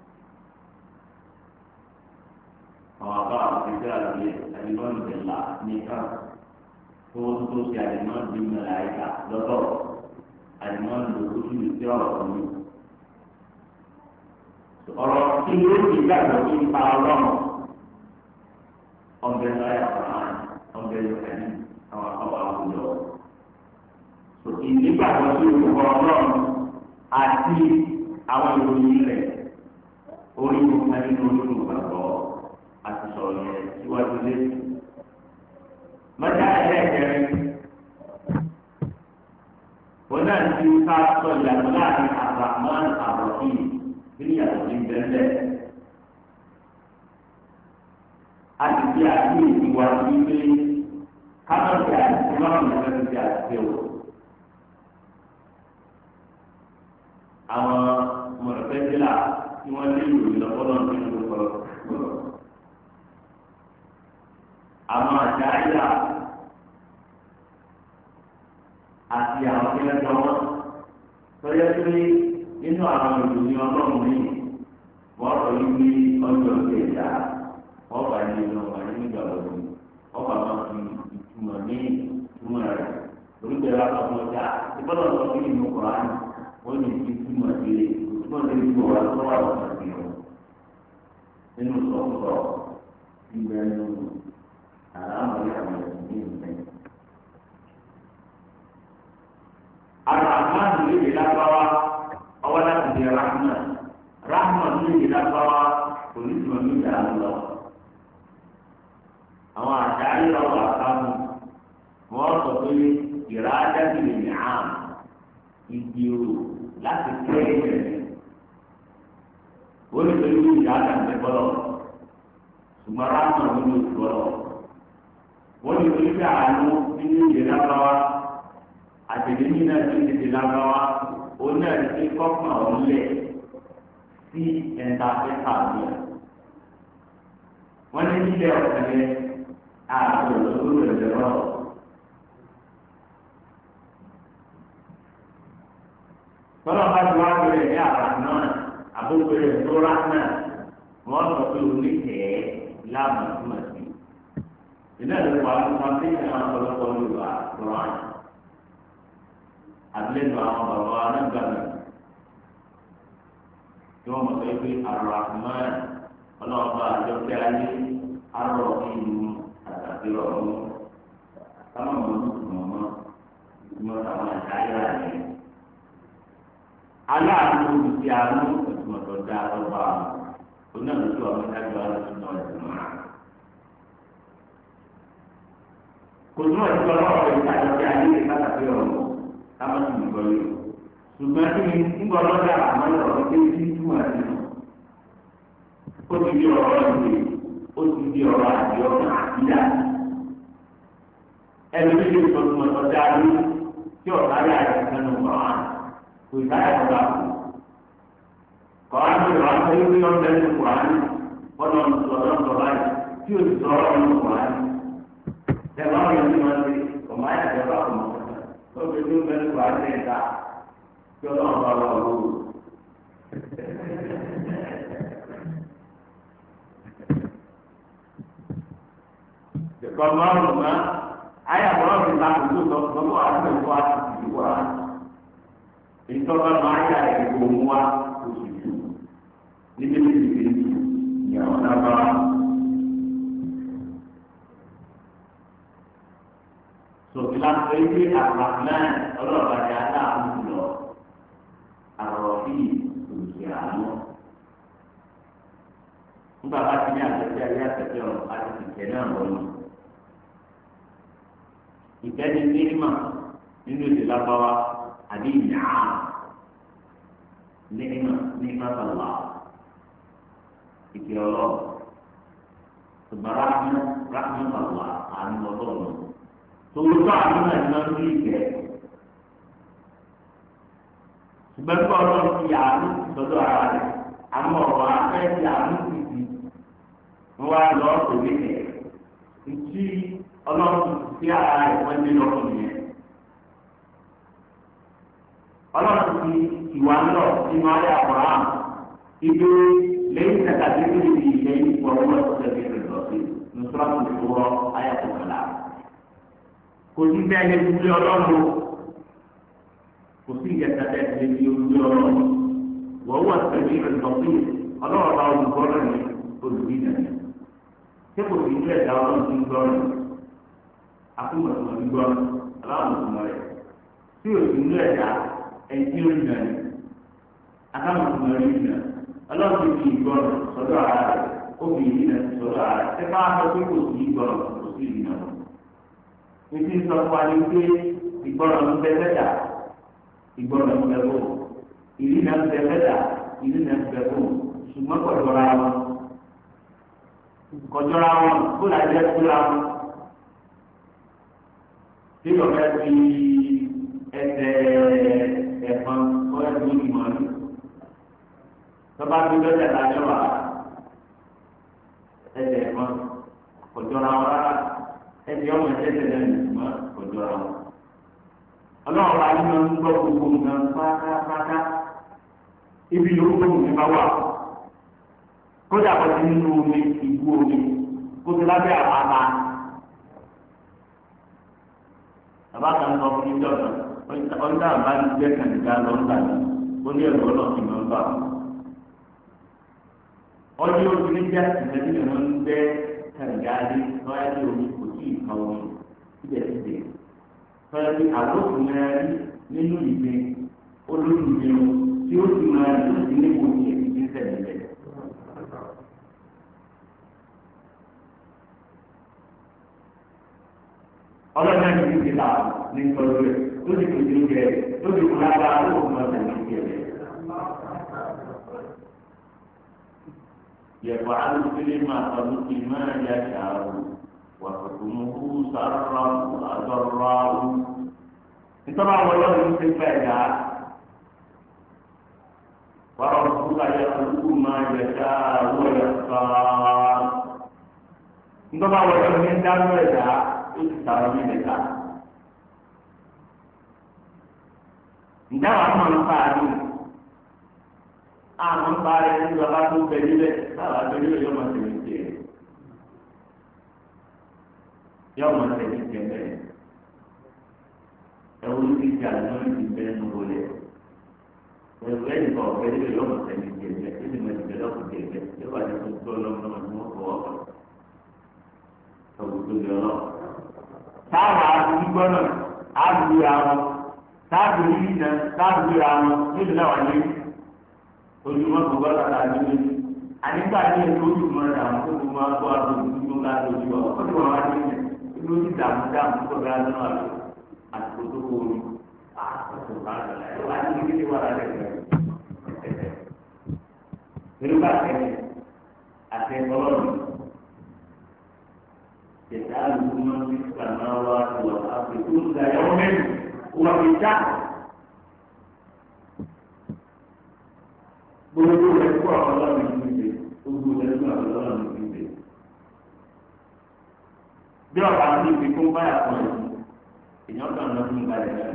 àwọn afáàní kí àlùyẹ àlùmọ́ọ̀nù bẹ̀là nìkan tó wọ́n tó ṣe àlùmọ́ọ̀nù bí mẹ́lá ìka lọ́tọ̀ àlùmọ́ọ̀nù lójú ìṣe ọ̀rọ̀ kan ní ọ̀rọ̀ tí yóò di gbàgbọ́ ní ipa ọlọ́run ọ̀bẹ láyà ọ̀ràn ọ̀bẹ yọ̀kẹ́ni àwọn àwọn àwùjọ. ìdígbàgbọ́ tí orúkọ ọlọ́run àti àwọn ìròyìn rẹ̀ orí ìwòsàn nínú olóògùn gbàgbọ́ àti sọ̀rọ̀ yẹn síwájú lé. mọ́tà ẹlẹ́ẹ̀kẹrin wọn náà ti ká sọ ìyàtọ̀ láàrin àbàmọ́ àbọ̀kì nínú ìyàtọ̀ ní bẹ́ẹ̀ a ti di àti ìwà wípé kámẹ́rì àti ìmọ̀ràn ìfẹ́ ti àti o. àwọn mọ̀lẹ́fẹ́dílà tí wọ́n lé ìròyìn lọ́kọ́lọ́ nínú ìkọlọ́. àwọn àjáyà àti àwọn tí wọ́n jọ wọ́n tọ́jú pé nínú àwọn ìròyìn ọlọ́run ní wọ́n sọ wípé ọjọ́ ìgbéjà wọ́n bá ní ìlú ọ̀gá ní ìgbà lọ́dún wọ́n bá máa fi ìtumọ̀ ní ìtumọ̀ rẹ̀ onígbèrè àtọ́kùn ọjà ìgbọ́dọ̀ sọ fún ìlú kọ̀ọ̀án wọ́n ní ti túmọ̀ sí i túmọ̀ sí ìlú ọ̀gá tó wà lọ́sọ̀ sí i nínú sọ̀tọ̀ ìgbẹ́ nínú àlámọ̀lẹ́ àwọn ẹ̀sìn ní ìgbẹ́. àràmánù lè dé lágbáwá ọwọ́ láti di rahman rahman lè dé lágbáwá onídùúmọ̀ ní ìdá lọ. àṣàyè ọ̀rọ̀ àkàmù wọ́n sọ pé ìrà ájáde lè ní àm ìgbìrò láti kẹ́ ẹ̀rẹ̀ ó lè pẹ̀lú ìyá àgbẹ̀ bọ́lọ̀ ṣùgbọ́n ráàmù ló ní oṣù bọ́lọ̀ wọ́n lè pẹ̀lú àánú nínú ìdè lábáwá àtẹ̀lẹ́yìn náà ti ń tètè lábáwá ó náà ti kọ́kàn ọ̀lẹ̀ sí ẹ̀ńtà fẹ́ta mi. wọ́n ní nílẹ̀ ọ̀sẹ̀ yẹn ààbò lọ́dún rẹ̀ lọ́rọ̀. tọ́lá bá ti wá bẹ̀rẹ̀ ní àrà náà àbúgbẹ̀rẹ̀ tó rà náà wọ́n sọ pé oníkẹ̀ẹ́ láàmú túmọ̀ sí. ìdílé ìlú wa ló máa fi ìṣẹ̀lẹ̀ ọ̀pọ̀lọpọ̀ lóra lọ́wọ́ àná. àbílẹ̀ àwọn bàbá wa náà gbà mí tí wọ́n mọ̀ sọ pé Ar-Rahman ọlọ́ọ̀bá àjọpẹ́ ayé arọ̀ ìlú àtàkì ọ̀run táwọn ọmọ ọdún mọ̀ mọ́ ìtumọ̀ táwọn àdáyà rẹ̀. aláàánú olùsí àánú ìtumọ̀ tó dá ọba onáàlùsí ọmọ ìdájọ́ alùpùpù náà ìtumọ̀ rẹ̀. kò túmọ̀ sí ọlọ́wọ́ rẹ̀ ní àjọpẹ́ ayé àtàkì ọ̀run táwọn sì ń gbọ́ yìí ṣùgbọ́n kí ni ńgbọ́ lọ́dà àmọ́ ọ̀rọ̀ pé kí n túmọ̀ sí i. ó ti di ọ̀rọ̀ ìwé ó ti di ọ̀rọ̀ àti ọ̀rọ̀ àtìyá. ẹni bí yóò sọ fún ọ̀tọ̀ dáadé tí ọ̀tá yà rẹ̀ sẹ́nu kọ̀ọ̀án kò ìdáyà kọ̀ọ̀dà kù. kọ̀ọ̀án tó yọ̀ wá pé wí ọ̀dẹ́ ní kọ̀ọ̀án ọ̀dọ̀ ọ̀dọ̀ ọ̀dọ̀ báyìí tí o ti sọ ọ̀rọ̀ ní kọ̀ọ̀án. tẹ̀wọ́n yóò ní wọn ṣe ọ̀mọ̀ ayà tẹ̀ bá kọ̀ ó fi tó bẹ́ẹ̀ ní kọ̀ọ̀án lẹ́yìn ta kí ọlọ́run bá wà lóru. Ìkọ̀ márùn-ún mọ́, ayé àbọ̀rọ̀ ti ta kókó sọ sọ́kọ́ àti ẹ̀kọ́ àti ìdìbò wa. Ìtọ́ka máa yà ẹ̀kọ́ mú wa oṣù jù. Níbi tí ti fi ìyàwó náà bá wa. Sọ̀tìlá sọ pé àgbàfúnà ọlọ́ọ̀bá ti aláàbò lọ. Àròbí òkè àánú. Nígbà bá ti ní àtẹ̀tẹ̀ ayé àtẹ̀tẹ̀ ọ̀rọ̀ àti ìkẹ́ náà wọ̀nyí. Ìkẹ́ ni nígbà nínú èdè lábáwá àbí ìyá nígbà nígbà tàlá ìkẹ́ ọlọ́. Ṣùgbọ́n ráhùn ráhùn tàlá àánú ọlọ́run tòwúrọ̀ àdúrà ní wọn ní ìgbẹ́ ṣùgbọ́n tí ọlọ́run ti àánú sọ́dọ̀ ara rẹ̀ àmọ́ ọ̀rọ̀ afẹ́ ti àánú ti di wọ́n wá lọ sórí ẹ̀ ntí ọlọ́run ti fi ara rẹ̀ wọ́n ní lọ́kùnrin yẹn ọlọ́run ti ìwà ńlọ nínú ayé àbúrám ibi lẹ́yìn tẹ̀tàdé tó lè di lẹ́yìn ìfọwọ́ ọ̀sẹ̀ bẹ̀rẹ̀ lọ́sẹ̀ nùsọ́rọ̀ tó tó rọ ayé àtọ̀kọ̀lá kò sí bẹ́ẹ̀ lè fi ọlọ́run kò sí ìyẹ̀tà bẹ́ẹ̀ lè fi ojú ọlọ́run wọ́n wà sẹ́mi ìrìnsọ̀tì ọlọ́run bá olùgbọ́rọ̀ ní olùbí nàní ṣé kò sí ilé ẹ̀dá ọlọ́run ti ń gbọ́rọ̀ akúmọ̀tò ń gbọ́ aláwọ̀ rẹ̀ tí o sì ilé ẹ̀dá ẹ̀jí orí nàní akámọ̀tò rẹ̀ yìí nà ọlọ́run ti fi ìgbọ́rọ̀ sọ́dọ̀ ara rẹ̀ ó fi ìdí nà sọ́dọ̀ ara rẹ̀ ṣé káwá sọ pé kò sí ìgbọ́rọ̀ kò sí ìdí náà títí sọ fún wa ní pé ìgbọràn ń bẹ lẹ́dà ìgbọràn ń bẹ bò ìlú náà ń bẹ lẹ́dà ìlú náà ń bẹ bò ṣùgbọ́n kọjọra wọn kọjọra wọn kó la jẹ kúra wọn tí ọ̀gá fi ẹsẹ̀ ẹ̀fọn ọ̀gá fi ní mọ́lú tọ́ba fi lọ́jà lájọ́ wa ẹsẹ̀ ẹ̀fọn kọjọra wọn rárá ẹbí ọmọ ẹsẹ tẹ́lẹ̀ nìgbà ọjọ́ ra wọn. ọlọ́run ayé máa ń gbọ́ gbogbo nǹkan pátápátá ibi yòówù tó mi bá wà kódà kó ti nínú omi ìbú omi kó ti lábẹ́ àpáta. bàbá kan sọ fún mi jọ̀dọ̀ ọ̀dà bá ń gbé kànìkà lọ́ńdà ní ó ní ẹ̀rọ ọlọ́ọ̀tì máa ń bà wọ́n. ọdún oṣù méjì àti ìṣẹ́jú ni wọ́n ń gbé kànìkà dé lọ́yà ní omi kò tí ì kan omi síbẹ̀síbẹ̀. Fẹ́ẹ́ bí àlòkù máa rí nínú ìgbé olóyìnbó tí ó sì máa rí lóṣù ní kò tí ì ti sẹ̀lẹ̀. ọlọ́dún ní ti là ní ìtọ́jú rẹ̀ tó ti kò tí ó jẹ tó ti kò lágbára tó kò máa tẹ̀lé ìjẹ rẹ̀. yẹ̀fọ́ alùpùpù máa tọ́lú kí máa yá ṣàrò wà tuntun kú sàrọ̀ àdọ́rọ̀ nítorí àwọn ọlọ́run ti fẹ́ dá wàá rọ̀ yẹ máa yẹ ṣàrò yẹ sọ́ọ́ nítorí àwọn ọlọ́run ti dá lóyè ó ti sàrọ̀ ní ìlẹ̀ta. Ǹjẹ́ wàá mọ̀ nípa àdúgbò? Àwọn ń parí ẹni bàbá tó bẹ níbẹ̀ láwọn àjọ níbẹ̀ yóò máa tẹ̀lé tiẹ̀. Yóò máa tẹ̀lé tiẹ̀ bẹ́ẹ̀. Ẹ̀wọ́n ní ti jà lórí ti bẹ́ẹ̀ ní wọlé. Ẹ̀wọ́n ẹ̀yìn kan ọ̀fẹ́ níbẹ̀ yóò máa tẹ̀lé tiẹ̀ bẹ́ẹ̀. Ẹ̀sìn máa ti bẹ̀ lọ́kùn tiẹ̀ bẹ́ẹ̀. Yóò wà ní kó tó lọ́mọdé wọn fọwọ́ kàn. Ọ̀gbìn tó lé ọlọ́run táwọn àdúgbò náà àdúgbò àwọn táàbù yìí náà táàbù àwọn níbi náà wà ní ojúmọ́ kò gbọ́dọ̀ tà ní méjì ànígbà tí èso ojúmọ́ rẹ̀ àwọn tó kó máa kó àdó ojúmọ́ ká lójú ọ ó ti wọ́n wá ní ìlú ti dààmú dààmú tó bá nínú àlọ́ àtìkò tó kó omi àtìkò bá lọ́la ẹ̀ wá ní kíkí wà lálẹ́ rẹ̀ pẹ̀lú bá tẹ̀lé àtẹ̀kọ́lọ́rùn. يسأله من في السماوات والأرض كل يوم هو في شأن gbogbo rẹ̀ kó àwọn ọlọ́run ní ìgbé gbogbo rẹ̀ kó àwọn ọlọ́run ní ìgbé. bí ọ̀pá ní ibi tó ń báyà kan yìí èèyàn kan lọ fún ìgbàlẹ̀ náà.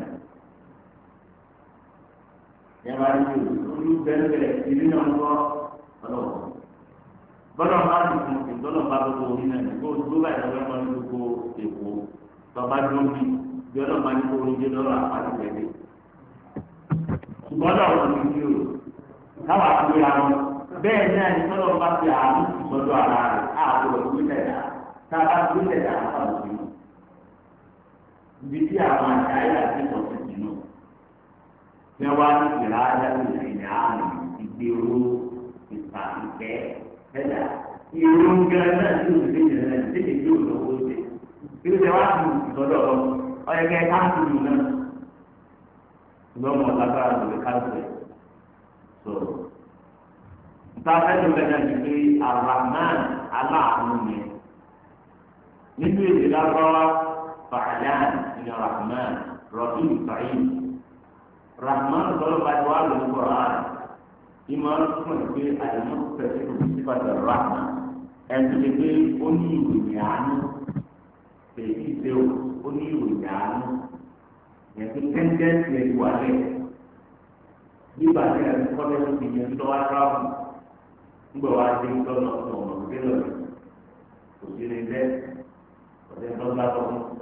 yàrá yìí olú bẹ́ẹ̀ bẹ́ẹ̀ ìlú náà ń kọ́ ọlọ́run bọ́lá bá ti fún un bọ́lá bá gbogbo orí náà ní gbogbo gbogbo àyè lọ́wọ́ máa ń gbogbo èkó tọ́ba dún bí bí ọlọ́mọ ní kó orí jẹ́ lọ́rọ̀ àpáti tẹ̀lé. ṣùgbọ́n náà wọ́n ti di o káwá pé àwọn bẹ́ẹ̀ náà ní tọ́lọ́ bá fi àánú ìsọdọ̀ ara rẹ̀ ààbò ìwé tẹ̀dá tá a bá gbé tẹ̀dá àwọn òbí. ibi tí àwọn àṣà ayé àti ìtọ́sí ti nù. tí wọ́n wá ní ìlà ayé àti ìrìn àárín ìgbèrú ìpàdé ẹ̀dá ìrún gan náà tí o ti lè jẹ náà tètè tí o lọ́wọ́ ṣe kí ló ṣe wá sí ìtọ́jú ọ̀rọ̀ ọ̀yẹ̀kẹ́ káàkiri náà lọ́mọ lágbára lórí káàkiri so nta fẹ́ẹ́ lọ́wọ́ náà ti pé arahman aláàánú ni nínú èdè lágbára fàlàn ní rahman rahim fàyín rahman lọ́wọ́ bá ti wá lórí kọ́ra ìmọ̀ fún ẹ̀ pé àìmọ́ pẹ̀lú ìsìnkú rahma ẹ̀sùn lè pé ó ní ìròyìn àánú èyí ṣe ó ní ìròyìn àánú ẹ̀sùn tẹ́ńtẹ́ńtì ẹ̀ wà lẹ̀ nígbà tí ẹ̀sùn kọ́lẹ́ ló ti yẹn tó wá tíráàbù nígbà wá dé tọ́nà ọ̀nà òkè lọ́rẹ̀ kò sí ní bẹ́ẹ̀ ọ̀sẹ̀ tó ń bá tọ́ fún.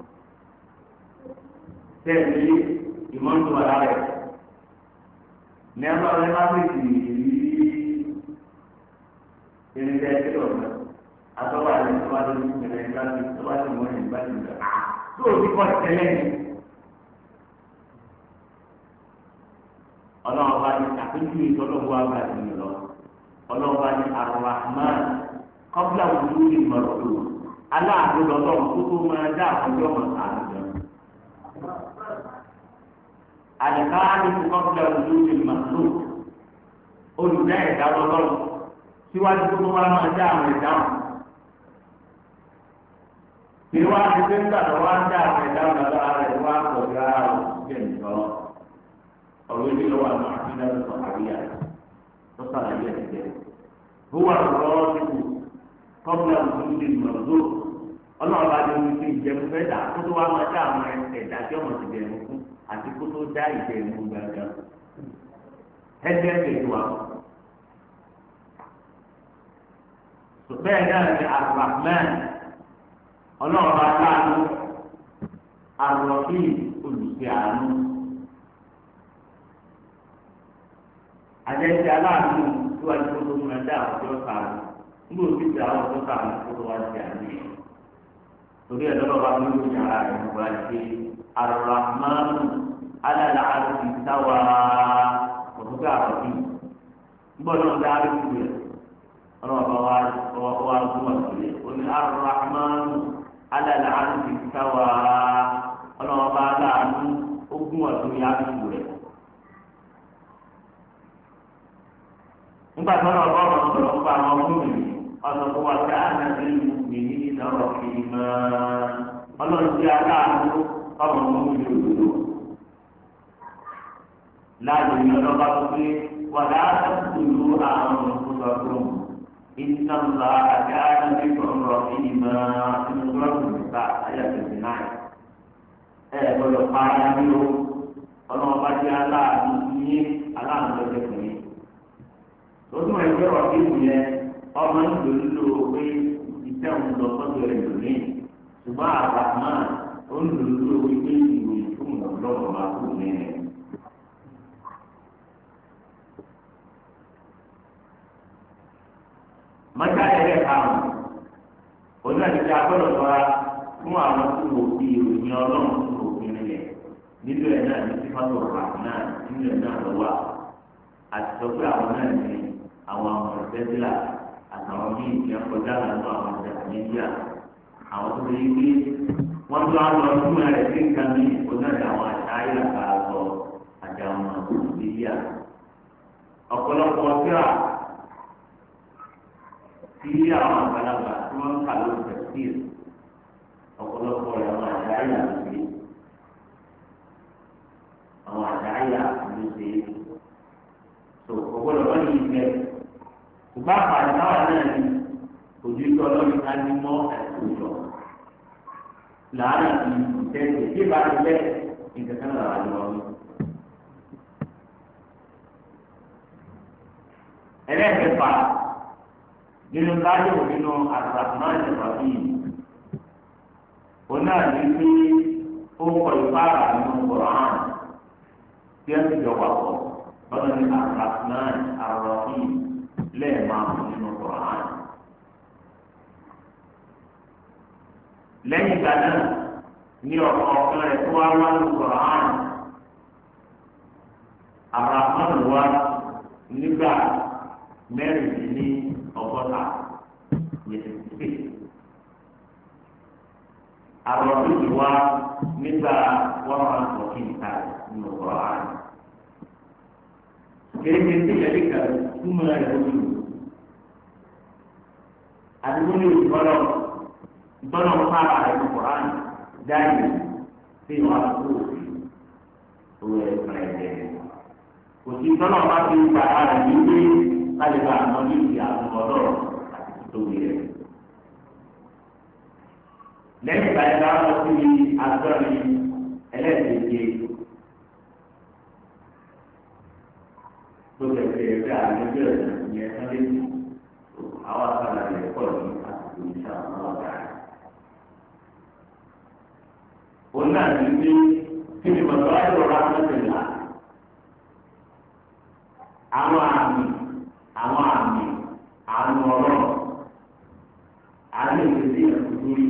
tẹ́ẹ̀lì ìmọ̀ ń tó wà lára ẹ̀ ní ẹgbẹ́ ọ̀rẹ́ bá fi tì í irinṣẹ́ ẹgbẹ́ ọ̀rẹ́ atọ́wà ní tó bá lórí ìpínlẹ̀ ìgbà tí tó bá ti mọ̀ ní ìgbà tí ìgbà tó o ti kọ́ tẹ́lẹ̀ ní. ọlọ́run bá ní àpéjú ìtọ́lọ́wọ́ àgbàdo yìí lọ ọlọ́run bá ní arahman kọ́bílà wùdú ìmọ̀ràn aláàbò lọ́lọ́run tó tó máa dá àkọ́jọ́ mọ̀ sáà àdìkáàdì kọ́kọ́dà ojú ti màlúù olùdá ẹ̀dá lọ́lọ́run síwájú tó wá máa dá àwọn ẹ̀dá wọn. Bí wá ti dé nígbà tó wá ń dá àwọn ẹ̀dá wọn lọ́wọ́ rẹ̀ wá pọ̀ sí ara wọn jẹ́ nìkan. Ọ̀rọ̀ ilé lọ́wọ́ àwọn àfihàn ló sọ àríyá tó sàlàyé ẹ̀ jẹ́. Búwa lọ́wọ́ ti kù kọ́kọ́dà ojú ti màlúù. Ọlọ́run bá dé omi sí ìjẹun fẹ́ dà kó tó wá máa dá àwọn ẹ̀dá tí ọmọ ti bẹ̀rù fún àti kó tó dá ìjẹ ìmú gbàgbà ẹgbẹ́ ìgbèjì wa. bẹ́ẹ̀ náà ni arahman ọlọ́run bá láàánú arọ́bí olùsí àánú. àjẹsí aláàánú tí wàá tó tó múra dá àwọn tó sàánú nígbà tó ti dá àwọn tó sàánú kó tó wá sí àánú yìí. torí ẹ̀ lọ́dọ̀ bá mi ló yàrá rẹ̀ nígbà tí arahman alala arti tawa òtútù àròbí gbọ́dọ̀ dárí kúrò rẹ ọlọ́wọ́ bá wà wà gbọ́dọ̀ sílẹ̀ òní arahman alala arti tawa nígbà tó lọ bọ́ ọ̀rọ̀ sọ̀rọ̀ fún àwọn ọmọ mi ọ̀sọ̀ tó wà ká ànábì mi ní ìnáwó fi mọ́ ọlọ́run ti aláàánú ọmọ ọmọ mi lòdòdò láàyè ní ọlọ́ba tó pé wà láàánú ìlú àwọn olùkọ́sọ̀rọ̀ iná ńlá àti ànábì sọ̀rọ̀ fi mọ́ inú sọ́ọ̀tù nípa ayé àtẹ̀sí náà ẹ̀ gbọ́dọ̀ pa ara ní o ọlọ́run bá jẹ́ aláàánú yín aláàánú lọ́jọ́ fún yín lọ́dún ẹgbẹ́ ọ̀dí ìlú yẹn ọmọ ìlú lílo pé iṣẹ́ òun lọ sọ́dọ̀ ẹ̀ lónìí ṣùgbọ́n àgbà náà ó ń lò lílo wípé ìròyìn fún òun lọ́wọ́ máa kú nínú. mọ́tà ẹ̀rẹ́ karùn-ún oní àdìgbà gbọ́dọ̀ sọ́ra fún àwọn tí wò fi ìròyìn ọlọ́run tó wò fi rìn nínú ẹ̀ náà ní sífàtò rà náà nínú ẹ̀ náà lọ́wọ́ àti sọ pé àwọn náà ní àwọn ọmọ ìfẹ́sílà àtàwọn míì tí wọ́n kọjá lánàá àwọn ọjà nàìjíríà àwọn tó lè gbé wọ́n tó àwọn ọdún rẹ̀ sí nǹkan ní onáàdì àwọn àṣà ayélujára àgbọ̀ àti àwọn nàìjíríà ọ̀pọ̀lọpọ̀ ọ̀síra tí àwọn àgbàlagbà tí wọ́n ń kà lórí tẹ̀síìl ọ̀pọ̀lọpọ̀ rẹ̀ àwọn àṣà ayélujára sí àwọn àṣà ayélujára ló ṣe é tó ọgbọ́dọ̀ wọn yìí fẹ́ ṣùgbọ́n àpàdé náà náà ni ojú tó ọlọ́run ká ní mọ́ ẹ̀kújọ làárọ̀ ti tẹ̀sí tí ìbá ti lẹ̀ nǹkan kan lọ́wọ́ àjọ mi. ẹlẹ́ẹ̀kẹfà nínú báyọ̀ nínú àtàkùnmáà ìjọba yìí onáà ní pé ó kọ ìbára nínú kọ̀ọ̀án tí wọ́n ti jọ wà pọ̀ lọ́dọ̀ ní arahman arahim lẹ́ẹ̀máa nínú Qur'an. lẹ́yìn ìgbà náà ní ọ̀pọ̀ ọ̀kan rẹ̀ tó wá wá ní Qur'an arahman wá nígbà mẹ́rìndínlẹ́ ọgọ́ta yẹtù pé arahim wá nígbà wọ́n máa ń sọ kí n ta nínú Qur'an kéèké tí yẹlẹ kà túmọ̀ rẹ̀ lórí o. àdúgbò ní ìtọ́lọ̀ ìtọ́lọ̀ ń fara rẹ̀ ní koran dáìní tí wọ́n á kó òfin owó ẹ̀ fún ẹ̀ jẹ́. kò sí ìtọ́lọ̀ bá fi gbà á rẹ̀ ní ilé kálíbà àwọn ní ìdí àwọn ọlọ́rọ̀ àti tóbi rẹ̀. lẹ́yìn ìgbà yẹn láwọn sí agbọ́rin ẹlẹ́ẹ̀kejì tó tẹ̀sí ẹgbẹ́ àlejò ìyẹn sáré àwọn àgbàlá rẹ̀ pọ̀ ní àsìkò ìṣà àwọn ọ̀gá rẹ̀. òun náà ti ní kí ni mọ̀tò ayọ̀rọ̀ rámẹ́tẹ̀lá àwọn àmì àwọn àmì àwọn ọ̀rọ̀ àmì ìrètí ìrètí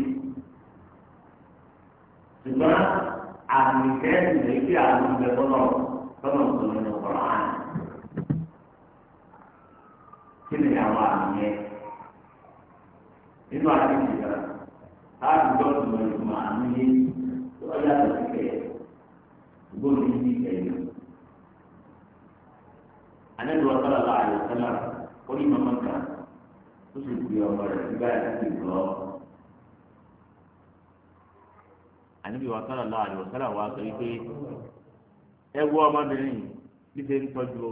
ṣùgbọ́n àmì kẹ́ẹ̀sì lè fi àwọn ìgbẹ́ bọ́lọ̀ lọ́nà tó nínú ọ̀rọ̀ àná kí ni àwọn àmì yẹn nínú àti ìgbà láti gbọ́ ìgbà ìgbà àmì yẹn tó yàtọ̀ sí kẹ̀ gbọ́dọ̀ ní ní ẹ̀yọ. Ànábi wa sọ́la la àyè sọ́la ó ní màmá kan ó sì gbé ọmọ rẹ̀ nígbà tí kì í lọ. Ànábi wa sọ́la la àyè sọ́la wa sọ wípé ẹ wọ ọmọbìnrin bí ṣe ń tọ́jú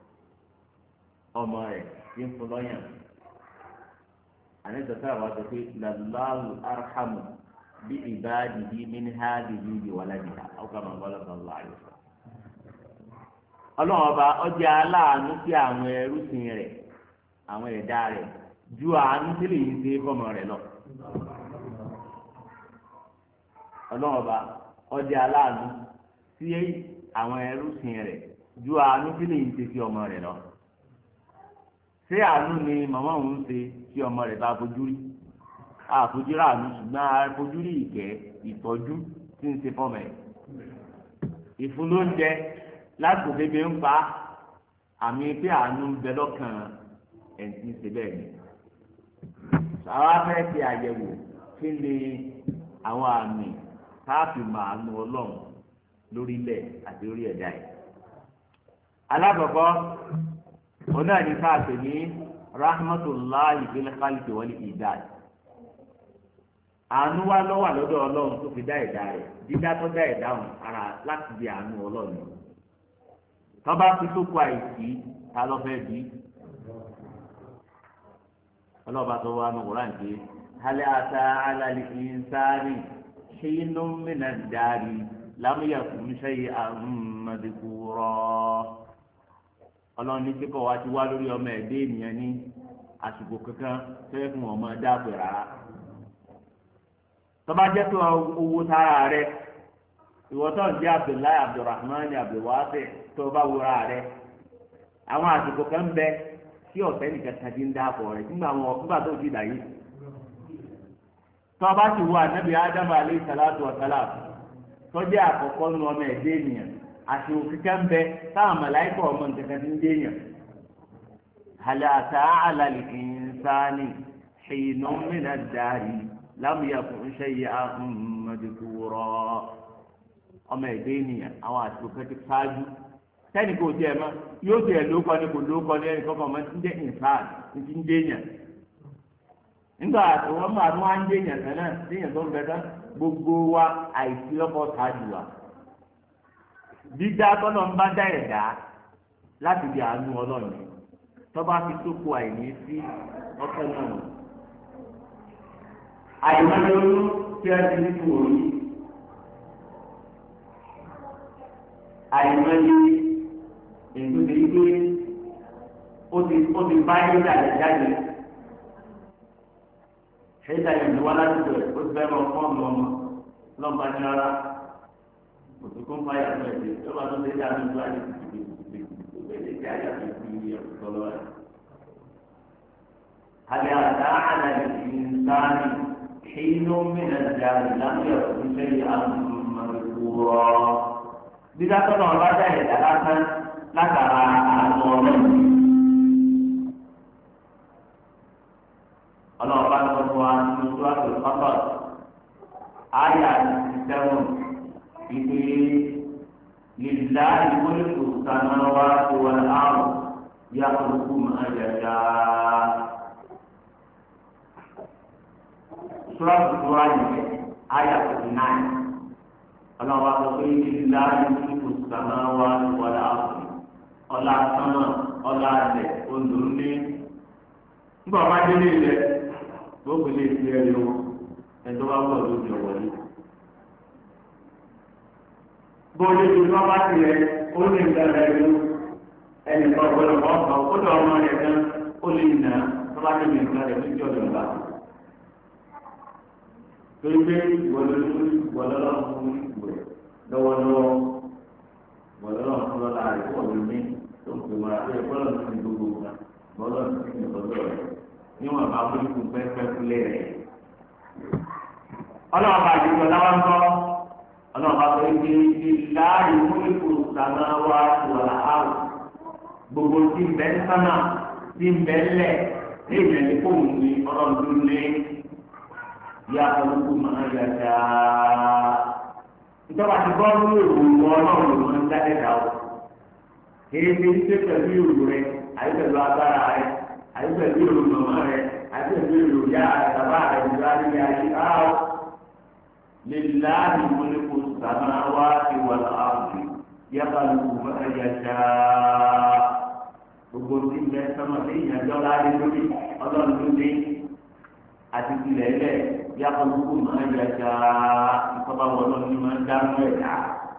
ọmọ rẹ̀ tí ń fún lọ́yàn àní sọ́sọ́ àwọn sọ pé làlláhu arhamu bí ìbáàdìbí min hádìbí bí wàládìhà ọkọ̀ máa bọ́lá sọ̀rọ̀ àyè sọ. ọlọ́run ọba ọjà aláàánú sí àwọn ẹrúsìn rẹ̀ àwọn ẹ̀dá rẹ̀ ju àánú tí lè yí sí fọmọ rẹ̀ lọ. ọlọ́run ọba ọjà aláàánú sí àwọn ẹrúsìn rẹ̀ ju àánú tí lè yí sí sí ọmọ rẹ̀ lọ ṣé àánú ni màmá òun ń ṣe tí ọmọ rẹ̀ bá fojú rí àfojú rà àánú ṣùgbọ́n àfojú rí ìkẹ́ ìtọ́jú tí ń ṣe fọ́mọ ẹ̀ ìfúnlóúnjẹ láti òbébé ń pa àmì pé àánú ń bẹ lọ́kàn ẹ̀ ń ṣe bẹ́ẹ̀ ni àwa fẹ́ ṣe àyẹ̀wò kí ni àwọn àmì káàfin màánú ọlọ́run lórílẹ̀ àti orí ẹ̀dá ẹ̀ alákọ̀ọ́kọ́ oní àní káàpì ní rahmatulahi bil khalqi wal idad àánú wa lọ́wọ́ lọ́dọ̀ ọlọ́run tó fi dá ẹ̀dá rẹ̀ dídá tó dá ẹ̀dá hàn ara láti di àánú ọlọ́run tọ́ba fi tó kọ àìsí ta ló fẹ́ bí ọlọ́ba tó wà ní wúrà nìké hali ata alali insani ṣéyínú mìíràn dárí lámúyà fún ṣẹ́yí àmàdìkúrọ́ ọlọ́run ní kíkọ́ wa ti wá lórí ọmọ ẹ̀dẹ́ ènìyàn ní àsìkò kankan fẹ́ fún ọmọ dáàbò rárá tọ́ba jẹ́ pé owó tara rẹ ìwọ́tọ̀ ń jẹ́ abdullahi abdulrahman abdulwasi tó bá wúra rẹ àwọn àsìkò kan bẹ tí ọ̀fẹ́ nìkan kan ti ń dáàbò rẹ nígbà wọn nígbà tó ti dà yìí tọ́ba ti wọ anabi adamu aleyhi salatu wa salam tọ́jú àkọ́kọ́ nu ọmọ ẹ̀dẹ́ ènìyàn àsìkò kíkẹ́ ń bẹ táwọn mọ̀láìkọ̀ ọmọ nǹkan kan ti ń dé yàn hàlàtà àlàlì ìnsáni ṣèyínú mìíràn dárí lámìyàkùn ṣẹyẹ àmàdìkúrọ ọmọ ẹgbẹ ènìyàn àwọn àsìkò kan ti ṣáájú sẹni kò tiẹ̀ mọ̀ yóò tiẹ̀ lóko ni kò lóko ni ẹnì kankan mọ̀ ti ń jẹ ìnsán ti ń jẹyàn nígbà tí wọn máa tún wá ń jẹyàn kan náà jẹyàn tó ń bẹ tán gbogbo wa àìsí lọ́kọ̀ ṣáájú wa dídá tọ́lọ̀ ń bá dá ẹ̀dá láti di àánú ọlọ́run tọ́ba fi tó kó àìní sí ọkọ̀ náà àìmọye olú tí a ti ní fún òní àìmọye ètò ìdí pé ó ti ó ti bá yín jáde jáde ṣéjà yìí ní wá láti bẹ̀rẹ̀ ó ti fẹ́ lọ fún ọmọ ọmọ lọ́ba ní ara òtún kó ń bá yàtọ̀ ẹ̀jẹ̀ tó bá tó ṣe dá mi tó àyè tìtìtì tìtìtì bẹ́ẹ̀ ṣe àyàtọ̀ ìdí ẹ̀kọ́ lọ́wọ́ rẹ̀. هل أتى على الإنسان حين من الدار لم يكن شيئا مذكورا dídá tọ́nà ọlọ́jà ẹ̀dá lásán látara àánú ọlọ́run. ọlọ́ọ̀bá tó fún wa nínú sùwàtò pápá àyà ìsẹ́wọ̀n ìpè lílá ìmọ̀lẹ́kù sanáwá tó wà láàrú yá kúrúkú máa yàgá. sùwàtò tó wà yìí àyà fifty nine ọlọ́wọ́ sọ pé lílá ìmọ̀lẹ́kù sanáwá tó wà láàrú ọlá sánmà ọlá alẹ̀ olùlé nígbà wọn bá délé ilẹ̀ gbogbo lè fi ẹ̀rí o ẹ̀dọ́ bá wọ̀ lójú ọ̀wọ́lé. bóyá tí wọ́n bá ti rẹ̀ ó lè ń dára ẹ̀rí o ẹnì kan ọ̀gbọ́dọ̀ kọ́ ọ̀kan ó dọ̀ ọmọ rẹ̀ kan ó lè nà tó bá débi nǹkan rẹ̀ lójú ọ̀dọ̀ ńlá. torí pé ìwọlé lórí ìwọlé ọlọ́run fún ìwẹ̀ lọ́wọ́lọ́wọ́ ìwọlé ọlọ́run fún lọ́la rẹ̀ pọ̀ lómi tó ń pè wọ́n àti ẹ̀kọ́ lọ́run fún gbogbo nǹkan bọ́lọ́run fún ìgbọ̀dọ̀ rẹ̀ níwọ̀n bá wọlékun pẹ́pẹ́ kulẹ̀ rẹ̀. ọlọ́run bá yìí lọ́la wá ń bọ́ ọlọ́run bá sọ pé ìlàrí wọlékun sàmà wá wọ̀lá áwù gbogbo tí ń bẹ ń sánà tí ń bẹ lẹ̀ ní ìrẹ̀lẹ̀ fóun ní ọlọ́run tó lé yá olùkú máa yà já. ìjọba ti bọ́ ní òwò ọlọ́run ló ń dá ẹ̀dá o. èyí ti ń ṣe pẹ̀lú ìrù rẹ̀ àyè pẹ̀lú agbára rẹ̀ àyẹ̀fẹ̀ bí o mọ̀mọ́ rẹ̀ àyẹ̀fẹ̀ bí o yá àtàbà rẹ̀ nígbà tí a yí áwọ̀ líláàbí mọ́lẹ́kù sàmà wá sí wà láàbù yàtọ̀ lùkù mọ́tàjà ṣá gbogbo tí bẹ sọmọ sí ìyànjọ́ láàrin lórí ọlọ́run tó dé àti tilẹ̀ lẹ̀ yàtọ̀ lùkù mọ́tàjà ṣá ìfọ̀bà wọlọ́ ni máa ń dánú ẹ̀dá.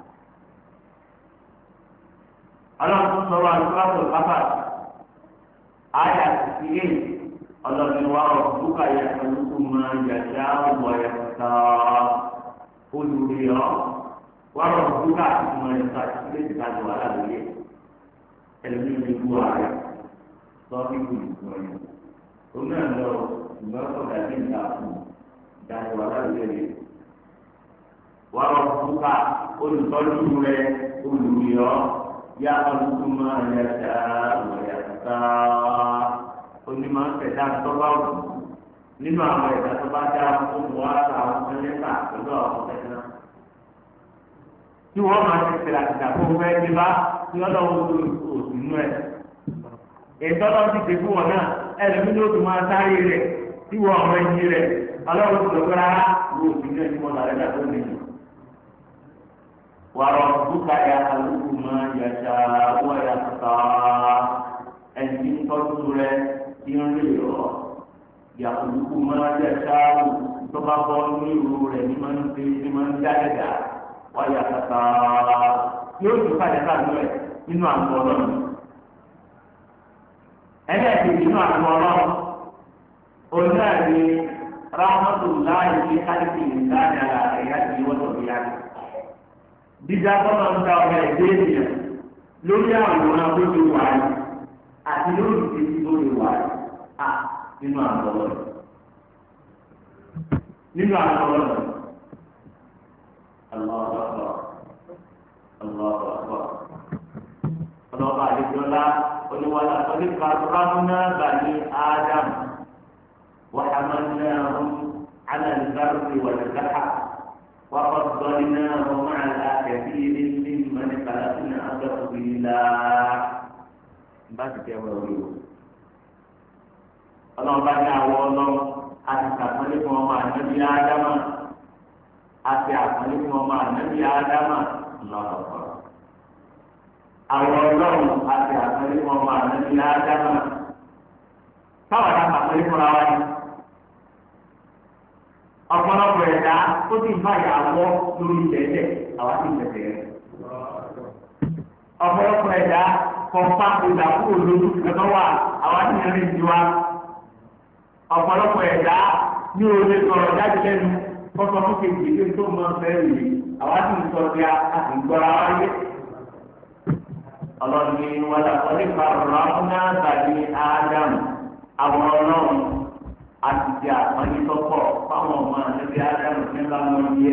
ọlọ́run tó sọ̀rọ̀ àlùkò pápá aya sixty eight ọlọ́dún wa ọ̀dúnkà yẹ kálukú máa yàtá ọ̀wọ̀ yàtá olùrìọ́ wa ọ̀dúnkà máa yàtá sílẹ̀ ìta ní wàhálà lóye ẹlẹ́ni ní ibú ààrẹ lọ́ọ́ ibú ìgbọ̀ yẹn òun náà lọ ìgbà ọ̀dà ní ìta fún ìta ní wàhálà lóye wa ọ̀dúnkà olùtọ́jú rẹ olùrìọ́ yà kálukú máa yàtá ọ̀wọ̀ yàtá onímọ̀ ẹ̀dá tọ́ba wù nínú àwọn ẹ̀dá tọ́ba dá fún wa ta àwọn ẹlẹ́ta pẹ̀lú àwọn ẹ̀dá. tí wọ́n máa ti tẹ̀lé àtìgbà fún fẹ́ ní bá tí wọ́n lọ́wọ́ tó òsì nú ẹ̀. ìtọ́lọ́ ti dé fún wọn náà ẹlẹ́mí ló tún máa sáré rẹ̀ tí wọ́n ọmọ ẹ̀yìn rẹ̀ ọlọ́run tó lọ́kọ́ rárá ló sì ní ẹni mọ́ làrẹ́ dàgbọ́ nìyí. wàrọ̀ bùkà ya alùpùpù máa yàtà wọ́n yà sà ẹni tọ́jú rẹ̀ tí ń rí ọ̀ yà alùpùpù máa yàtà tó bá bọ́ ní ìrù rẹ̀ ní máa ń ṣe ní máa ń jáde dà wọ́n yà sà yóò tún kájà ká lọ ẹ̀ nínú àgọ́ ọlọ́run ẹlẹ́ẹ̀kejì nínú àgọ́ ọlọ́run òun náà ní rahmatulahi fi kálífì ìdáni àlà ẹ̀yà tí wọ́n tó fi yára. dídá bọ́lá ń da ọ̀gá ẹ̀dẹ́ ènìyàn lórí àwòrán tó ti wà ní àti lórí ìdíjí tó ti wà ní à nínú àgọ́ ọlọ́run. nínú àgọ́ ọlọ́run. Allahu akbar. Allahu akbar. ọlọ́ba àdéjọ́lá oníwàlá oníkà rámúná bani ádámù وحملناهم على البر والبحر وفضلناهم على كثير ممن خلقنا تفضيلا báàgì tẹ wọ orí o ọlọ́run bá ní àwọ ọlọ́run a ti sàpọ́nlé fún ọmọ ànábì ádámà a ti àpọ́nlé fún ọmọ ànábì ádámà lọ́wọ́ àwọ ọlọ́run a ti àpọ́nlé fún ọmọ ànábì ádámà táwọn àti àpọ́nlé fúnra wa ni ọ̀pọ̀lọpọ̀ ẹ̀dá ó ti ń báyà wọ́ lórí ìtẹ̀tẹ̀ àwa ti tẹ̀tẹ̀ rẹ̀. ọ̀pọ̀lọpọ̀ ẹ̀dá kọ̀ọ̀pá ìgbà kúrò lójú ẹ̀tọ́ wà àwa ti rìn ju wa. ọ̀pọ̀lọpọ̀ ẹ̀dá ní òde sọ̀rọ̀ jáde lẹ́nu kọ́sọ́ fún kejì ilé tó mọ fẹ́ rèé àwa ti ń sọ bí a ti ń gbọ́ra wáyé. ọlọ́ni wàlá kọ́lé farahàn náà tàbí ádámù àwọn ọlọ́run àti ti àpọ́nlé tọ́pọ̀ fáwọn ọmọ àti ádámù ní báwọn yẹ.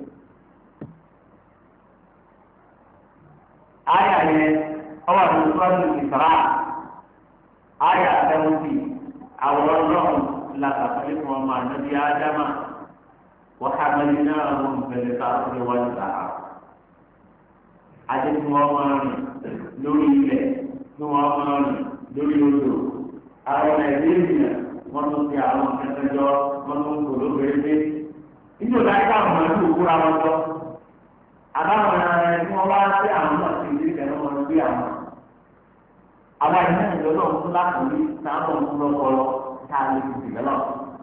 Àyà yẹn ọwọ́ àti ìfọ́nù ìfara àyà sẹ́wọ́ntì àwọn ọlọ́run làkàtúntì fún ọmọ àti ádámù wàhámẹ́lì náà wọ́n bẹ̀rẹ̀ káàkiri wọ́n gbà á. Adé tí wọ́n máa rìn lórí ilẹ̀ tí wọ́n máa rìn lórí odò àwọn nàìjíríà wọn tún fi àwọn akẹ́kọ̀ọ́ wọn tún kò lóbìnrin dé níbi òtá yìí káwọn ọmọ ẹgbẹ́ òkúra wọn tọ́ àbáwọn ẹni tí wọ́n wá sí àwọn náà sí ìdílé kẹ́lẹ́ wọn gbé àwọn àwọn ẹ̀yìn náà lọ́dọ̀ ń fún lákòólí sábọ̀ ń fún lọ́kọ́lọ́ tá a lè fi dìbẹ́lọ̀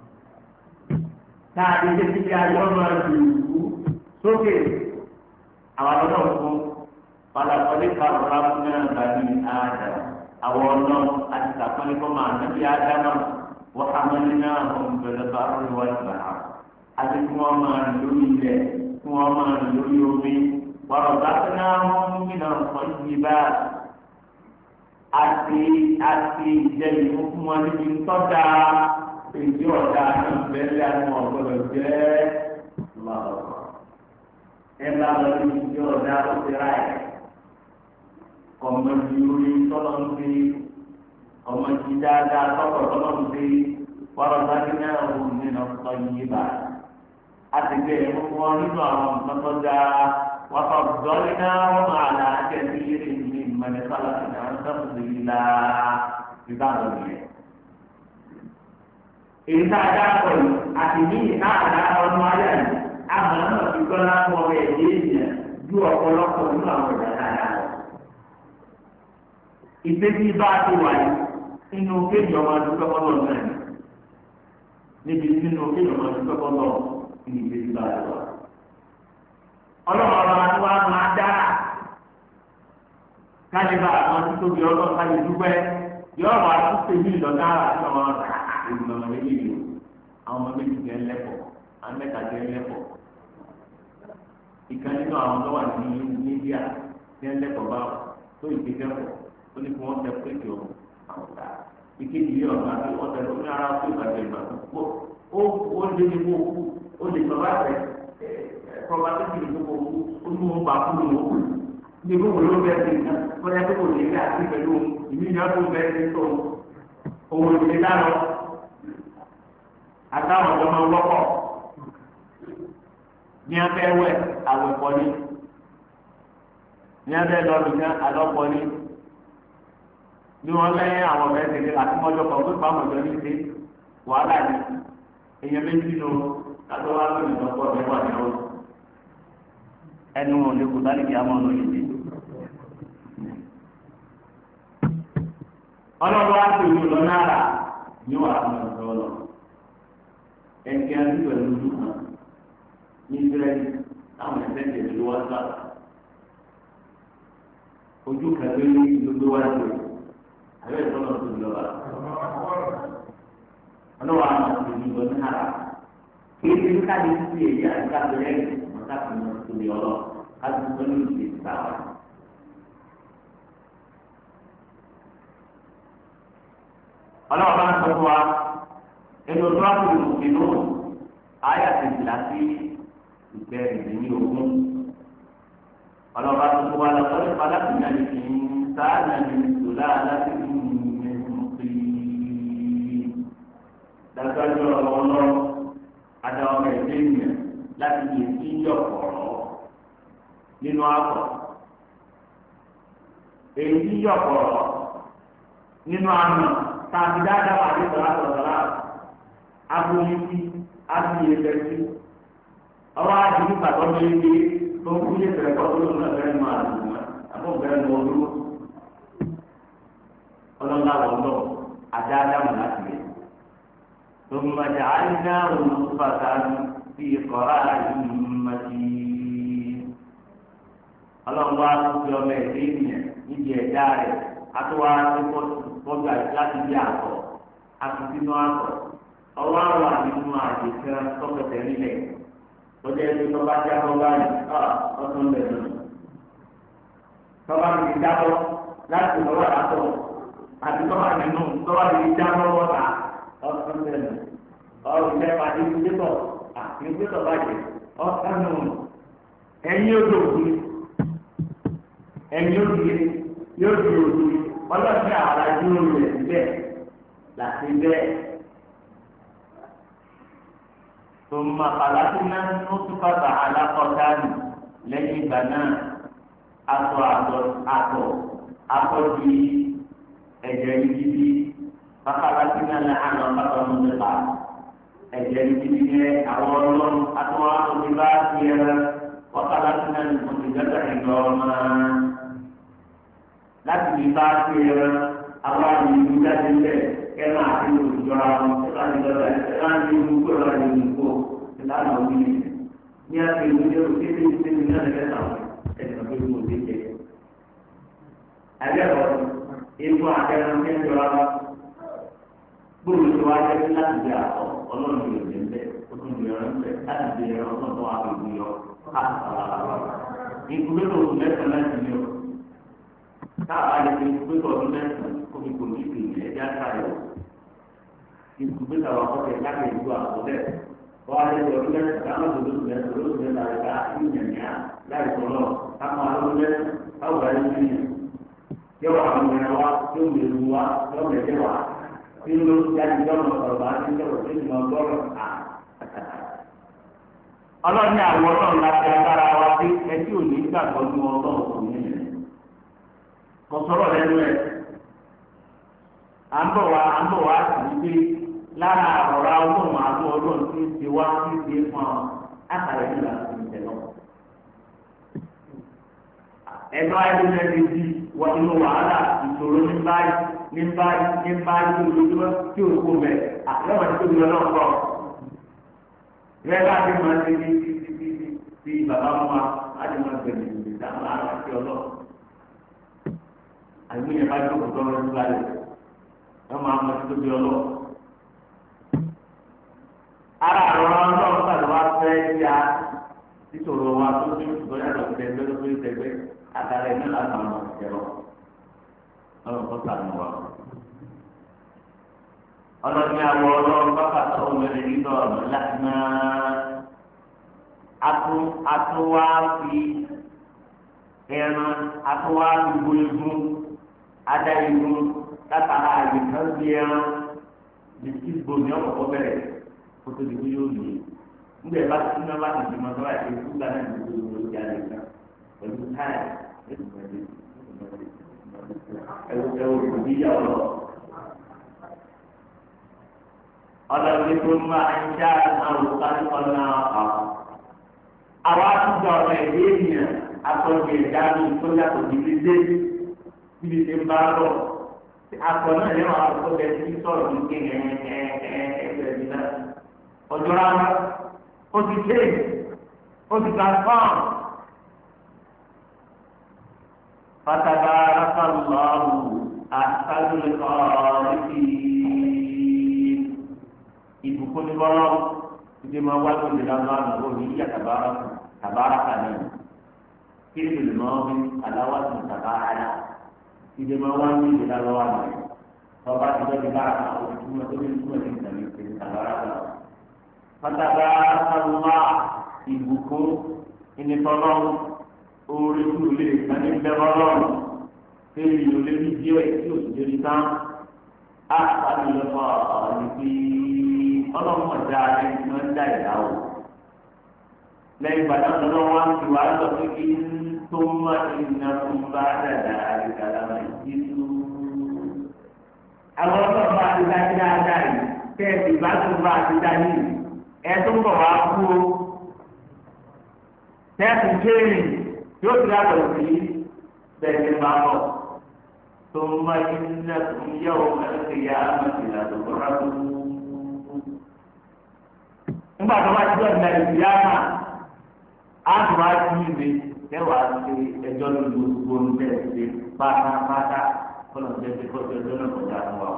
tá a lè ṣe ti fi ayọ́ náà ju ìlú sókè àwọn lọ́dọ̀ ń fún palapọ̀lì kàrọ̀lá fún náà bàbí àdàmà àwọn ọlọ́run àti sàpọ́nlé kọ́ máa nàbí ádámà wọ́n hàmẹ́lì náà wọ́n bẹ̀rẹ̀ bá rí wọ́n gbà á àti kí wọ́n máa rìn lórí ilẹ̀ kí wọ́n máa rìn lórí omi wọ́n bá tí náà wọ́n mú mi náà kọ́ yí bá àti àti ìjẹ́lì fún wọn níbi tọ́jà èdè ọ̀dà náà bẹ́ẹ̀ àwọn ọ̀gbọ́dọ̀ jẹ́ lọ́wọ́ ẹ bá lọ sí ìdí ọ̀dà ó ti ráyè ọmọ ìlúri tọ́lọ̀ ń fi ọmọ ìdí dáadáa tọ́kọ̀ tọ́lọ̀ ń fi wọ́n bá ní náà wò nínú ọ̀tọ̀ yìí bá a ti gbé ẹ̀mú wọn nínú àwọn nǹkan tó dáa wọ́n fọ dọ́lí náà wọ́n máa là á jẹ́ sí eré ní mẹ́lẹ́kọ́lá ní àwọn sọ́kùnrin yìí la ìbá lọ nìyẹn. èyí tá a dá pọ̀ yìí àti ní ìta àdá ọdún ayé àná àmọ́ náà fi gbọ́dọ̀ fún ọmọ ẹ̀dẹ́ ènìyàn ju ọ̀pọ̀lọpọ̀ nínú àwọn ìdá dáadáa lọ ìgbésí bá a ti wà yìí nínú kéèyàn ọmọ adúgbò kọlọ náà níbi nínú kéèyàn ọmọ adúgbò kọlọ ní ìgbésí bá a ti wà. ọlọ́run ọba tí wàá máa dára káyé bá àwọn tí tóbi ọlọ́run káyé dúpẹ́ yọ wà á tún tèmi ìdọ̀gá àti ọmọ ìgbìmọ̀ ọmọ méjì yìí àwọn ọmọ méjì jẹ́ lẹ́kọ̀ọ́ àwọn mẹ́ta jẹ́ lẹ́kọ̀ọ́ ìkan nínú àwọn tó wà ní India jẹ́ lẹ́kọ̀ọ́ báwọn tó ìgbésẹ̀kọ̀ọ́ ó ní kí wọ́n tẹ péjì o àwọn ọ̀tá ìkejì yìí ọ̀gá tí wọ́n tẹ lórí ara tó ìbàjẹ́ ìgbà tó kó ó ó lé ní kó kú ó lè sọ bá tẹ ẹ kọ́ba tó kìí tó kó kú ó ní wọn bá kú ní wọn kú ní kó wọ́n ló bẹ́ẹ̀ sí nǹkan wọ́n yẹ kó wọ́n lè rí àti pẹ̀lú ìmíyàn tó bẹ́ẹ̀ sí tó òun lè dá lọ àtàwọn ọ̀dọ́ máa wọ́pọ̀ ní abẹ́ wẹ̀ àwẹ̀ pọ̀lì ní abẹ́ lọ́ọ̀dù ní alọ́pọ̀lì bí wọ́n lẹ́yìn àwọn ọ̀rẹ́ tẹ̀lé àti mọ́jọ́ kan tó gbàmọ̀ jọ ní ṣe wàhálà ni èèyàn méjì ló kátó wá lónìí lọ́pọ̀ ọ̀rẹ́ wà ní ọ̀rọ̀ ẹnu wọn lè kó sáré kí a máa lọ yìí ọlọ́run wá sí ìlú lọ náírà ní wàá fún ọ̀sán ọlọ́ ẹ̀kẹ́ àti pẹ̀lú ojú kan ní ìsirẹ́lì táwọn ẹ̀sẹ̀ tẹ̀lé ló wá sá ojú kan ló ní gbogbo wá sí àbẹ́ ìtọ́nà tó lọ wá ọlọ́wọ́ àwọn àti ìlú lọ náírà kí ẹni ká lè fi èyí àti ká lè rẹ́ ọ̀tá tó lọ sí ilé ọlọ́ ká lè tó ní ìdí ìtawà. ọlọ́wọ́ bá ń sọ fún wa ẹni ọdún wa kò lè nínú ayé àtẹ̀jìlá sí ìgbẹ́rìndínlẹ́ ní ogún ọlọ́wọ́ bá tó fún wa lọ sọ́dọ̀ padà sí náà ní kí n sáà náà ní ìṣòlá aláṣẹ dájọ́ ọlọ́ adáwọ̀ ẹ̀dẹ́ ènìyàn láti lè fi yọ̀ pọ̀rọ̀ nínú àpọ̀ èyí yọ̀ pọ̀rọ̀ nínú àmì tàbí dáadáa wà ní sọ̀rọ̀ sọ̀rọ̀ aboyinti abiyẹ̀bẹ̀sí ọwọ́ àdìrí pàtó méjì tó ń kúlẹ̀ bẹ̀rẹ̀ kọ́ tó lóun náà bẹ̀rẹ̀ máa lù wọ́n àbọ̀ bẹ̀rẹ̀ mọ́ ọdún ọlọ́lá wọn lọ àdáadáa mọ̀ láti rẹ̀ ثم جعلناه نطفة في قرار مكين ọlọ́run wá tó fi ọmọ ẹ̀dẹ́ ènìyàn níbi ẹ̀dá rẹ̀ àtúwá tó kọjú láti bí àtọ̀ àti sínú àtọ̀ ọwọ́ àwọn àdínú àdìsẹ́ tọ́kẹ̀tẹ̀ nílẹ̀ lọ́jọ́ ẹni tó bá jábọ́ báyìí ọ̀tún lẹ̀ nù. tọ́ba ti jábọ́ láti lọ́wọ́ àtọ̀ àti tọ́ba nínú tọ́ba ti jábọ́ wọ́ta ọ̀tún lẹ̀ nù. ọ̀rùn ilẹ̀ pàdé ìgbésọ̀ àti ìgbésọ̀ bàjẹ́ ọ̀tún nù. ẹ̀yin odò òkú ẹ̀yin odò yóò di òkú ọlọ́sìn àwọn àjò rẹ̀ síbẹ̀ láti bẹ́ẹ̀. ثم خلقنا النطفة علقة lẹ́yìn ìgbà náà atọ atọ atọ atọ di ẹ̀jẹ̀ yìí bàkàlà sí náà ní àná bàtà mú nípa ẹ̀jẹ̀ yìí yẹ àwọn ọlọ́run atọ atọ ti bá ti yẹ bàkàlà sí náà ní kòtò ìjọba ìjọ ọmọ láti fi bá ti yẹ àwọn àmì ìlú jáde lẹ́ẹ̀ kẹ́nà àti olùjọra wọn kẹ́nà àti lọ́dà kẹ́nà àti olùkó lọ́dà ní olùkó ìlànà òbí ní àti ìlú ní oṣù tí ó ti ní ọ̀nà kẹta ẹ̀sìn tó ń wọlé jẹ. Àbẹ̀wò ewu àtẹnu ní ìjọra wọn gbòòrò tó wá jẹ́ láti di àtọ̀ ọlọ́run yóò dé ńbẹ ó tún di ọ̀rọ̀ ńbẹ láti di ẹ̀rọ náà tó wà lójú yọ ìkúlẹ̀ lòun mẹ́sàn-án láti ní o káà lè fi ìkúlẹ̀ lòun mẹ́sàn-án kóbi kò ní ìpìlẹ̀ ẹ̀dá káyọ̀ ìkúlẹ̀ làwọn akọ́kẹ́ láti ìlú àkọlẹ̀ wọ́n á lè lọ sí lẹ́sìn káwọn tó lóṣù lẹ́sìn lóṣù lẹ́sìn láti ká ìyànjá láì sọ̀rọ̀ káwọn alóṣù lẹ́sìn káwọn ayé ti yàn yọ àwọn ènìyàn wa yóò lè lu wa yóò lè jẹ wa tí ló jáde lọ́nà ọ̀rọ̀ bá ti sọ̀rọ̀ tí mo gbọ́rọ̀ à. ọlọ́ni àwọn ọlọ́run láti agbára wa pé ẹtí ò ní gbàgbọ́ ní ọlọ́run kò ní ẹ̀ kò sọ̀rọ̀ lẹ́nu ẹ̀ à ń bọ̀ wá à ń bọ̀ wá sí pé lára ọ̀rọ̀ ọlọ́run àti ọlọ́run tí ń ṣe wá tí ń ṣe fún ọ àkàrà yìí là ń ṣe lọ. ẹ̀dọ́ ayélujára ti di wọ inú wàhálà ìṣòro ní báyìí ní báyìí ní báyìí lójoojúmọ́ tí o kò mẹ́ àtẹ̀wọ̀n ní tóbi lọ́nà kọ́. ìrẹ́lá ti máa ṣe ní ti ti ti ti bàbá mu wa láti máa gbẹ̀mí ìdáhùn àrà sí ọlọ́ àìmúyẹ̀ bá jókòó tọ́lọ́ ní báyìí wọ́n máa mọ tóbi ọlọ́ ara àwọn ọlọ́run tàbí wá fẹ́ ya nítorí wa tó ní ìgbọ́n yàtọ̀ sí ẹgbẹ́ tó ní ẹgbẹ́ àtàrà ẹ̀mí láti àwọn ọmọ ìjẹrọ ọlọ́run tó sànù wa. ọlọ́run àwọ̀ ọlọ́run bákà tó ń wẹ̀rẹ̀ nínú ọ̀nà láti máa atún atún wá fi ẹran atún wá fi bo igun adá igun látara àyè kan bí ẹran bisikì gbomi ọkọ̀ bẹ̀rẹ̀ kótó di kúyó lè nígbà bá ti sinmi bá ti di mọ́tò láti ṣe fúgbà náà ní gbogbo ìwé ìjà lè gbà pẹ̀lú táyà ẹ̀wù ẹ̀wù òbí yà ọ lọ. ọlọ́run tó máa ń ṣá àwòká ọ̀nà àwọn. àwa àtúntò ọ̀rọ̀ ẹ̀dẹ́ ènìyàn akọ̀jẹ̀ ẹ̀dá mi tó yàtọ̀ níbi dé níbi tí ń bá lọ. akọ̀ náà yẹ wọn akọ̀ bẹ́ẹ̀ tí sọ̀rọ̀ ní kéèké ẹ̀ẹ́dẹ́gbẹ̀rẹ̀ náà. ọjọ́ rárá ó ti ké ó ti transform. فتبارك الله أحسن الخالقين ìbùkún ní bọ́lá ìdí máa wá lóde lánàá àná òní yíyá tàbára tàbára kàní kí ni lè máa wí aláwá tó tàbára ìdí máa wá ní ìdí lánàá àná ọba ti lọ di bára kan òní túmọ̀ tó ní túmọ̀ ní ìtàlẹ̀ ìtàlẹ̀ tàbára kan. pátábára kàlùmá ìbùkún ìnìtọ́lọ́ orí tó lè kàní bẹ́ẹ̀ lọ́rùn kéwì ló lé ní díẹ̀ tí o sì débi tán á pàdé lọ́kọ̀ ọ̀ọ́nì pé ọlọ́mọ dá ẹni tí wọ́n dá ìdá o lẹ́yìn ìgbàdàn lọ́wọ́ wá ń fi wá lọ pé kí n tó má ìnà fún bá dàda àdìgbàdà máa yí tú. àwọn ọlọ́run bá ti dájú dáadáa yìí kẹ́ẹ̀sì bá tó bá ti dájú yìí ẹ tó ń bọ̀ wá kú o tẹ́ẹ̀sì kéèrè yóò ti yàtọ̀ sí bẹ́ẹ̀ ni bá bọ̀. ثم إنكم يوم القيامة لتبعثون nígbà tó bá ti ọ̀nà ìyáàmà á tó bá ti ìwé kẹwàá ṣe ẹjọ́ lórí gbogbo oúnjẹ ṣe pátápátá kọ́nà jẹ́ pé kọ́sí ọjọ́ náà kọjá fún wa.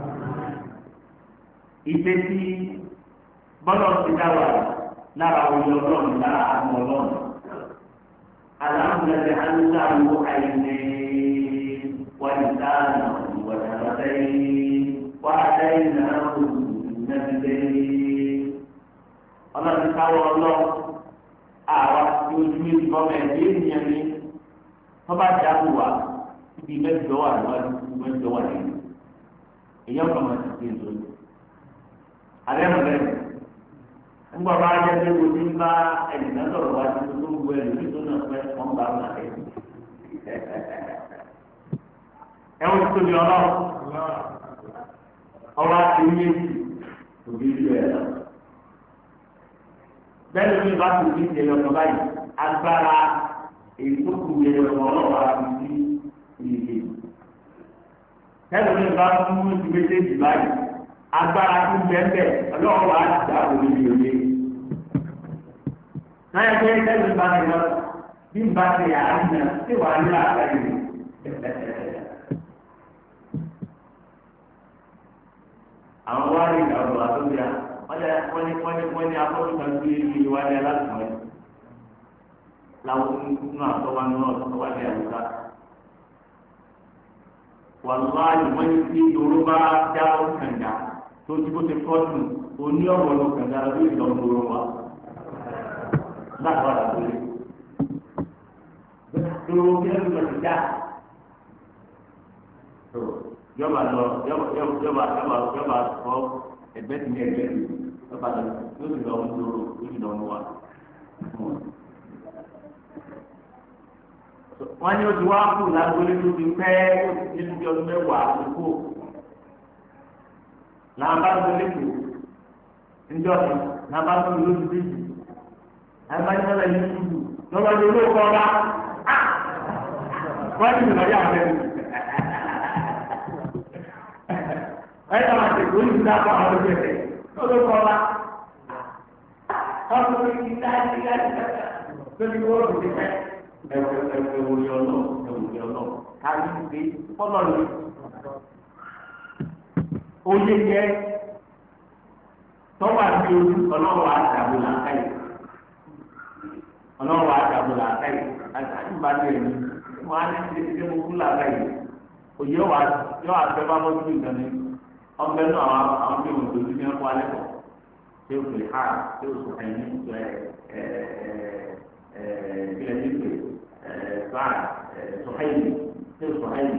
ìfẹ́ tí bọ́lá ti dá wa lára oyè ọlọ́run lára àwọn ọlọ́run. aláǹdàlẹ̀ aláwọ̀ àìní ولسانا وشفتين وهديناه النجدين ọlọ́run káwọ́ ọlọ́run àwa tí ojú méjì bọ́ mẹ́rin dé ènìyàn ní wọ́n bá dá wù wá ibi mẹ́jọ wà níwájú mẹ́jọ wà lẹ́yìn èyàn kan máa ti ṣe èso yìí alẹ́ mọ̀ lẹ́nu ńgbà bá yẹ kí o ti ń bá ẹnìkan sọ̀rọ̀ wá sí tó ń gbọ́ ẹlòmíì tó náà pẹ́ wọ́n bá wọn àlẹ́ ẹ̀wọ̀n tó tóbi ọlọ́run ọba ti ń yé òbí ìlú ẹ̀ lọ. bẹ́ẹ̀ ni bá ti fi ṣe ọ̀nà báyìí agbára èyí tó kù yẹ ọ̀nà ọlọ́wọ́ àti sí ìdíje. bẹ́ẹ̀ ni bá tún mú ti méjèèjì báyìí agbára tó bẹ́ẹ̀ ọlọ́wọ́ àti dáàbò níbi òye. náà yẹ kí ẹgbẹ́ bá ti lọ bí n bá ti yà á nà sí wàá ní àgbáyé àwọn wá ní ìgbà ọ̀rọ̀ àtúndì à wọ́n ní wọ́n ní wọ́n ní afọ́jú kan gbé ilé wa ní alásùnmọ́ yìí láwọn nínú àtọ́wá nínú àtọ́wá ní àwùjá. wàlúwàlú wọ́n ní kí ìdòrò bá jáwọ́ kànga tó ti bó ti kọ́tù oní ọ̀wọ́ ló kànga ló ń lọ gbòòrò wa láti wà láti dòrò kí ẹnu lọ sí dá yọba lọ yọba yọba yọba yọba fọ ẹgbẹ́ tí ní ẹgbẹ́ tí yọba lọ yóò sì lọ mú lóró yóò sì lọ mú wa. wọ́n ní oṣù wa kù lágbólé tó ti pẹ́ nínú bí ọdún mẹ́wàá tó kù. làwọn bá gbélé kù níjọ́ mi làwọn bá gbélé lóṣù méjì làwọn bá ní wọ́n lọ yí túbù lọ́wọ́ ní olóòkọ́ ọba wọ́n ní ìrọ̀lẹ́ àwọn ẹ̀rù. ẹ̀ka máa tẹ̀kọ́ ní ìdá kọ́ àwọn ọdún ẹ̀fẹ̀ lọ́dọ̀ kọ́ wa. ọdún mi ti dá sí láti kàkà lórí wọ́ọ̀dù ti fẹ́. ẹ̀wù ẹ̀wù ẹ̀wù yọ lọ ẹ̀wù yọ lọ káyé gbé kọ́lọ̀ ni. oyé jẹ́ tọ́wọ́ àti ojú ọlọ́wọ́ àdàbò làákàyè ọlọ́wọ́ àdàbò làákàyè àti àtúbàdì ẹ̀mí wọ́n á ní ṣe ṣe mo kú làákàyè òye wa yọ àfẹ́ bá bọ́ sí ìgbàlẹ̀ ọbẹ̀ náà àwọn àwọn bí wọn dojú ní ẹ̀kọ́ alẹ́ kọ̀ ṣé o fèrè ha ṣé o sọ̀rọ̀ ẹ̀yìn ṣe ẹ̀ ẹ̀ ẹ̀ kílẹ̀ ní pè ẹ̀ báà ẹ̀ sọ̀hẹ́yìn ṣé o sọ̀hẹ́yìn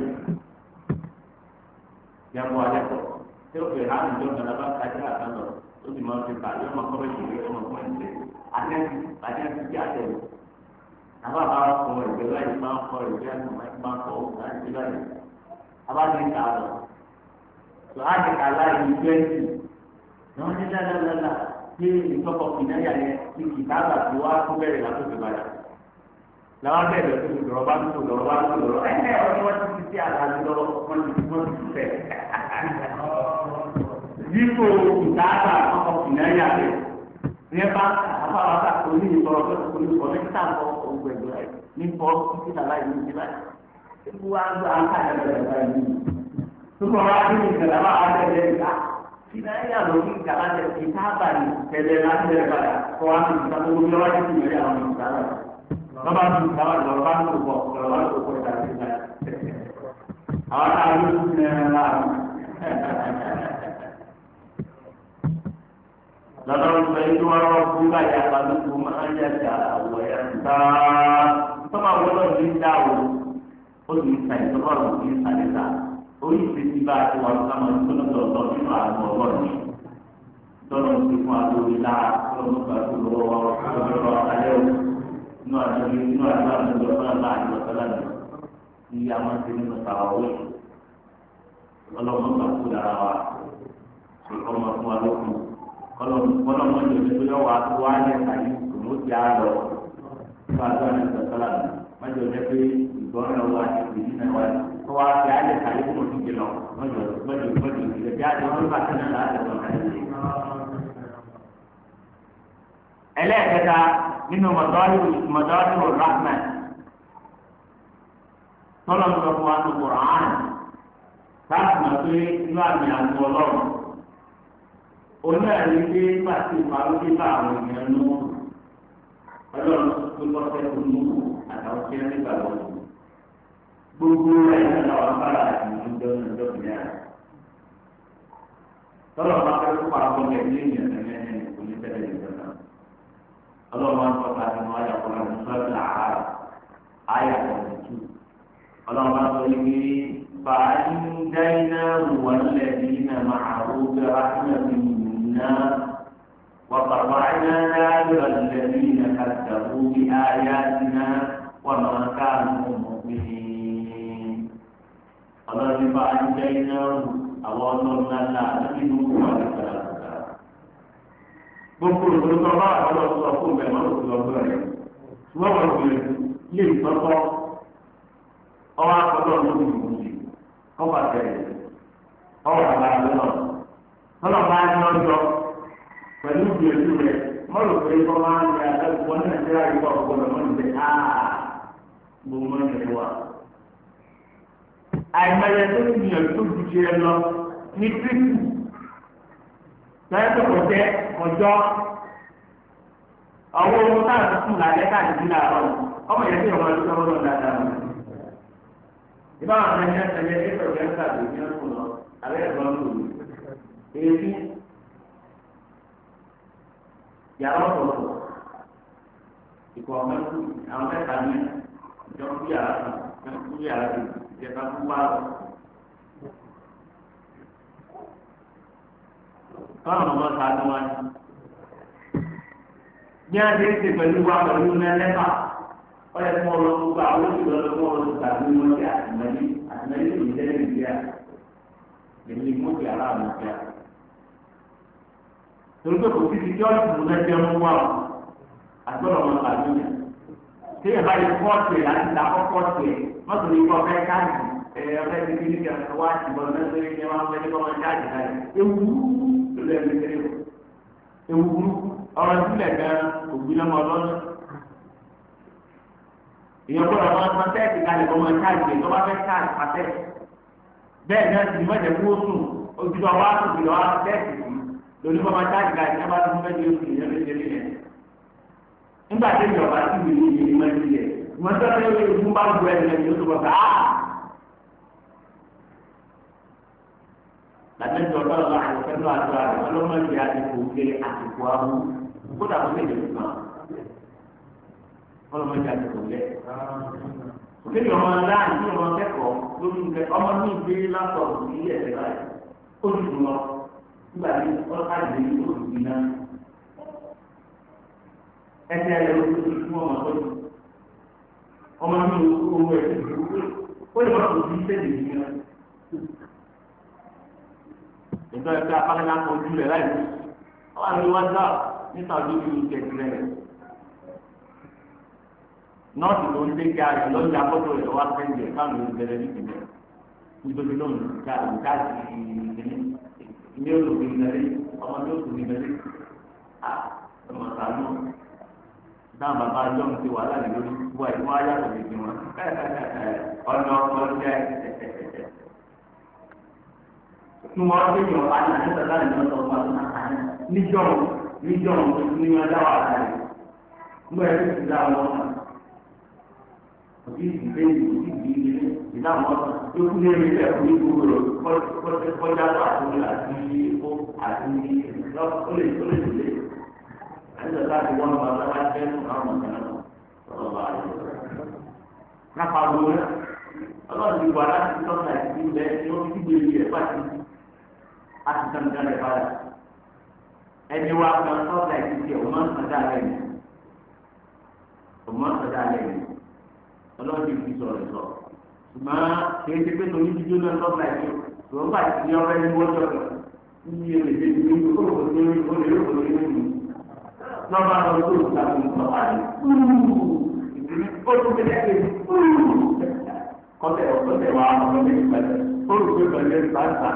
ní ẹ̀kọ́ alẹ́ kọ̀ ṣé o fèrè ha ní ìjọba náà bá kájí àtàn lọ ó sì máa ń fi bàjẹ́ ọmọ kọ́ bẹ́ẹ̀ ṣèlú ọmọ kọ́ ẹ̀ ṣe àtẹ́sí àtẹ́sí kí àtẹ́sí àwọn àbá kọ ẹ̀gbẹ́ láyé máa ń kọ ẹ̀gbẹ́ láti máa ń kọ láti láyé abájú ń kà lọ tó á ti kà láì ní twenty náà ní lálálálá ní ìtọ́kọ̀ kìnnáyà yẹn ní kìtàbà tó wá tó bẹ̀rẹ̀ látòkè bàdà làwọn bẹ̀rẹ̀ tó ti lọ́rọ̀ bá tó lọ́rọ̀ bá tó lọ́rọ̀ ẹ̀ ẹ̀ ọ̀rọ̀ wọn ti fi sí àdájọ́ lọ́wọ́ wọn ti wọ́n ti fẹ́ dípò kìtàbà ọkọ̀ kìnnáyà rẹ̀ ní ẹ bá àbáwá oní ìtọ́rọ̀ tó ti kọ́ni kọ́ lẹ́kítà kọ́ ọgbẹ́ ìgbà yìí ní bọ́ títí làlá yìí ní báyìí. Ewu wa gba aka yẹn lọ báyìí. Tukọ̀ wa bí mi kẹlẹ́ bá a tẹ̀lé ìgbà. Sinna yà lọ kí gàlá tẹ̀ kí ká bà ní tẹ̀lé láti tẹ̀lé bàyà kọ́ wa ti ta gbogbo yọ̀wá ti tì mẹ́rin àwọn ìgbà rẹ̀. Lọ́ba ti ta wà lọ́ba bá tó bọ̀ lọ́ba tó bọ̀ ìgbà tí ìgbà. Àwọn náà ló ti tẹ̀ ẹ́ láàrú. lọ́dọ̀ sọ yìí wọ́n rọ́ fún báyà balùwò máa ń yàtà àwọ̀ ẹ̀ ta tọ́ba wọ́lọ́ ní dá o ó sì ń ta ìtọ́ba rò ní ìsàlẹ̀ta orí ìfẹ́sí bá a ti wà lọ́kàn máa ń tó lọ́dọ̀ ọ̀dọ́ nínú àwọn ọlọ́run ní tọ́lọ̀ ń fi fún adóri la tọ́lọ̀ ń gbà tó lọ́wọ́ lọ́wọ́ alẹ́ o inú àdúgbò inú àdúgbò àdúgbò tọ́lọ̀ bá àdúgbò tọ́lọ̀ ní ní a máa ń ti nínú tàwáwé ọlọ́run gbà tó dára wa ọmọ fún wa lókun kọlọ mọ ìjọba tó yọ wá tó wá ní ẹ̀ka yìí kò ní ó ti á lọ fún àgbà ní ìgbàsọ́lá mi mọ̀jọ jẹ́ pé ìgbọ́n náà wà ní ìdí náà wà ní kó wá ti á lẹ̀ káyé kó ti jẹ lọ mọ̀jọ mọ̀jọ mọ̀jọ ìgbẹ́ bí a ti wọ́n bá tẹ̀lé láti ọ̀nà káyé. ẹlẹ́ẹ̀kẹta nínú mọ̀dọ́rù rahman tọ́lọ̀ ń sọ fún wa ní Qur'an láti mọ̀ pé inú àmì àti ọlọ́run oní ẹ̀rí pé pàṣẹ ìpàlódé bá àwọn èèyàn nù ọlọ́run tó lọ́ fẹ́ tó nù àtàwọn tí wọ́n nígbà wọ́n nù. gbogbo ẹ̀ náà làwọn bára àtìmọ́ ń jọ ní ọjọ́ kìíní àná. tọ́lọ̀ máa fẹ́ kó àwọn ọmọ ẹ̀mí èèyàn ní ẹ̀yìn oníṣẹ́lẹ̀ ìjọba. ọlọ́run máa ń tọ́ka nínú ayàkọ́lá ní sọ́ọ̀tì àárọ̀ ayàkọ́ tuntun. ọlọ́run máa sọ yìí فأنجيناه والذين معه برحمة منا وقطعنا دابر الذين كذبوا بآياتنا وما كانوا مؤمنين الله فأنجيناه أوصلنا لا نجد ولا gbogbo olùdókòwò bá àwọn ọlọ́sọ fún bẹ́ẹ̀ máa ń lò lọ́gbọ́n rẹ̀ wọ́n wọ́n gbìyànjú lè tọ́tọ́ ọwọ́ akọ́tọ́ lórí ìwúzi ọba tẹ̀lé ọwọ́ àgbàdo náà tọ́lọ̀ bá ní ọjọ́ pẹ̀lú ìgbìyànjú rẹ̀ mọ́lò pé kọ́ máa ń yà ẹ̀kọ́ ní nàìjíríà yìí wà ọ̀pọ̀ lọ́mọ́ ní pé áà gbogbo mọ́ ní wà. àìmọye tó ti gbìyànjú tó ju ti ẹ lọ ní kírísì lọ́yẹ́ tó kọ̀ jẹ́ ọjọ́ ọwọ́ ohun táwọn tó kùn lálẹ́ káàdì làárọ̀ ọmọ yẹn tí ọmọ ẹgbẹ́ ọmọdé dáadáa mọ̀. ìbá àwọn ẹni ẹsẹ̀ yẹn tí ìfẹ́ òkè ń tàbí ní ọkùn lọ alẹ́ ẹ̀rọ ń lò ní. èyí yàrá ọ̀tọ̀ọ̀tọ̀ ìkọ̀ mẹ́kù àwọn mẹ́ta ní ìjọ ń bí yàrá kan ń bí yàrá kan ìjẹta fún báàlọ́. báwọn ọmọ ta ni wọn ní a ti ń ṣe pẹ̀lú wa pẹ̀lú mẹ́lẹ́fà wọ́n yẹ kí wọ́n lọ gbogbo àwọn oṣù lọ́dọ̀ kí wọ́n lọ gbà bí wọ́n ti àtìmọ́lé àtìmọ́lé tó yẹ lẹ́yìn ìgbéyà èmi mú ti ara àmọ́ ti à. torí pé kò sí ti jọ́ ìtumù náà jẹ́ mú wa o àgbọ̀dọ̀ wọn kà ló yẹ. tí ẹ bá yẹ kọ́ọ̀tù ẹ̀ láti ta kọ́ọ̀tù ẹ̀ mọ́tò ní kọ́ fẹ́ káàdì ẹ̀ ọ̀fẹ́ ti kí ní kí wá ti bọ̀ lọ́sẹ̀ ní wọn fẹ́ ní kọ́ wọn káàdì káàdì ewu ló lẹ́nu kéré o ewu burúkú ọ̀rọ̀ sílẹ̀ gan ògbìnàmọ́ lọ́nà èèyàn gbọ́dọ̀ máa san tẹ́ẹ̀tì kalẹ̀ kọ́ máa káàdì ẹ̀ tó bá fẹ́ káàdì pàtẹ́ bẹ́ẹ̀ náà sì mọ̀jẹ̀ kó sùn ojúbọ wa sùn kìlọ̀ wa tẹ́ẹ̀tì sí lórí kọ́ máa káàdì kalẹ̀ ẹ̀ bá tún fẹ́ di oṣù ìyẹn lè délé yẹn nígbà tí ìjọba sì wí ní ìyẹn máa ń yẹ wọ́n tọ́ pé ìfún bá gbọ́ ẹ̀ lẹ́yìn oṣù kọ̀ sáà làtẹ́jọ́ ọlọ́run àyọ̀kẹ́lú àti àrẹ ọlọ́mọdé àtìkù kéré àtìkù ahú kódà kó lè lè fún wa ọlọ́mọdé àtìkù lẹ̀. òkèlè ọmọ láàyè ní ọmọ kẹ́kọ̀ọ́ lórí ìgbẹ́ ọmọ ní ìgbé látọ̀ọ̀tù ní ilé ẹ̀sẹ̀ báyìí ó ti dùn lọ nígbà tí ọlọ́ká ìgbé ní oṣù bí náà. ẹsẹ̀ rẹ̀ ló ti fún ọmọ tó yìí ọmọ ní owó ẹ̀sẹ̀ ó lè má kó sí sẹ́ẹ̀dì yìí náà nítorí pé apákẹ́lá kan ojú rẹ̀ láì wọ́n á ní wájú níta ojú ìlú kẹ̀kẹ́ rẹ̀ nọ́ọ̀sì tó ń dé kí a rẹ̀ lọ́jà fọ́tò rẹ̀ wá fẹ́ǹdì ẹ̀ káwọn yóò bẹ̀rẹ̀ ní ìpínlẹ̀ nítorí lóun ká ká sí ìdílé ilé olùkọ́ ìgbẹ́lẹ́ ọmọ ní oṣù ìgbẹ́lẹ́ ọmọ sàánú dáhùn bàbá ajọ́ ti wà láàrin lórí wá ìwọ ayàtọ̀ lè fi wọn ọ̀nà ọkọ̀ jẹ́ tí wọ́n gbé yàn wá ní àti sọ̀tà ní ọ̀sọ̀ ọ̀pá níjọ́ níjọ́ ní wọn dá wà láàrin nígbà yẹn ti dá wọn kàn òbí ìdílé ìdílé ìdílé ìdá wọn tó kú ní ẹgbẹ́ ìfẹ́ fún ìlú rẹ̀ kọjá tó àtúndì àti ìfó àti olè olè olè àti sọ̀tà ti wọ́n bá wọn bá fẹ́ fún àwọn ọ̀gá náà sọ̀rọ̀ bá yẹ. Nàpá wo rẹ̀ ọlọ́run ti wà láti tọ́ka ìdílé bẹ́ẹ̀ ni wọ́n fi gbé ibi rẹ̀ pàṣẹ àti sàmìlà rẹ̀ padà. Ẹni wa kan tọ́ka ìdílé ọmọ sọ̀dá lẹ́yìn ọmọ sọ̀dá lẹ́yìn ọlọ́run ti fi sọ̀rọ̀ sọ. Ṣùgbọ́n kìí ṣe pé torí jíjó náà tọ́ka ìdílé ṣùgbọ́n bá ti ní ọ̀rẹ́ ní wọ́n jọ̀kọ̀ ní ilé ìdílé ní olùkọ́ ní olùkọ́ ní olùkọ́ lọ́ba lọ sí òkúta fún ìtọ́wá ní ó tún fi lẹ́yìn kọ́tẹ̀ ọ̀kọ́tẹ̀ wa ọ̀kọ́tẹ̀ ìpẹ́lẹ̀ olùkọ́ ìpẹ́lẹ̀ ń bàtà.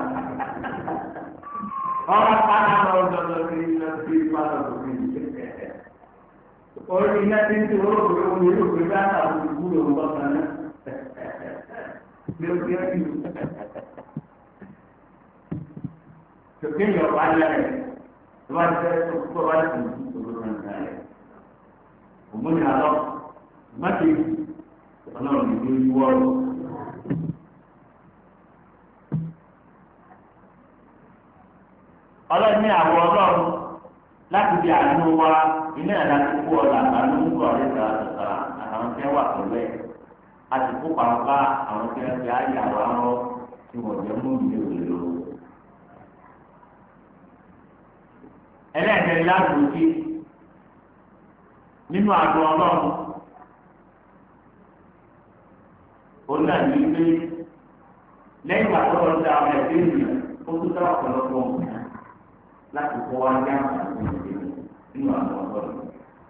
ọ̀rọ̀ pátá lọ dọ̀dọ̀ sí iná sí pátá tó fi jẹ́. orí iná tí ń tí olóògbé omi olóògbé bá ta olùkú lòun bọ́ kan náà. bí ó ti ẹ́ jù. tòkè yọ̀ wá lẹ́rẹ̀ tó bá tẹ́ tó tó bá tẹ̀ tó tó tó ń ta rẹ̀. òmùnì àlọ́ má ti ọlọ́run ìlú yíwọ́ lọ. ọlọ́run ní àwọn ọlọ́run láti di àánú wa iná ìlà tó kú ọ̀la àánú ń gbọ́ ọ̀rẹ́ sàrà sàrà àtàwọn tí wọ́n wà pẹ̀lú ẹ̀ a sì kó pàápàá àwọn tí wọ́n ti àyà wa rọ́ tí wọ́n jẹ́ mú ìlú òlò. ẹlẹ́ẹ̀kẹ́ láàbò sí nínú àgọ́ ọlọ́run òun náà ní pé lẹ́yìn ìgbà tó lọ sí àwọn ẹ̀dẹ́ ènìyàn ó tún dá ọ̀pọ̀lọpọ̀ nǹkan láti kọ́ wá ní àǹfààní ìdílé nínú àwọn ọlọ́run.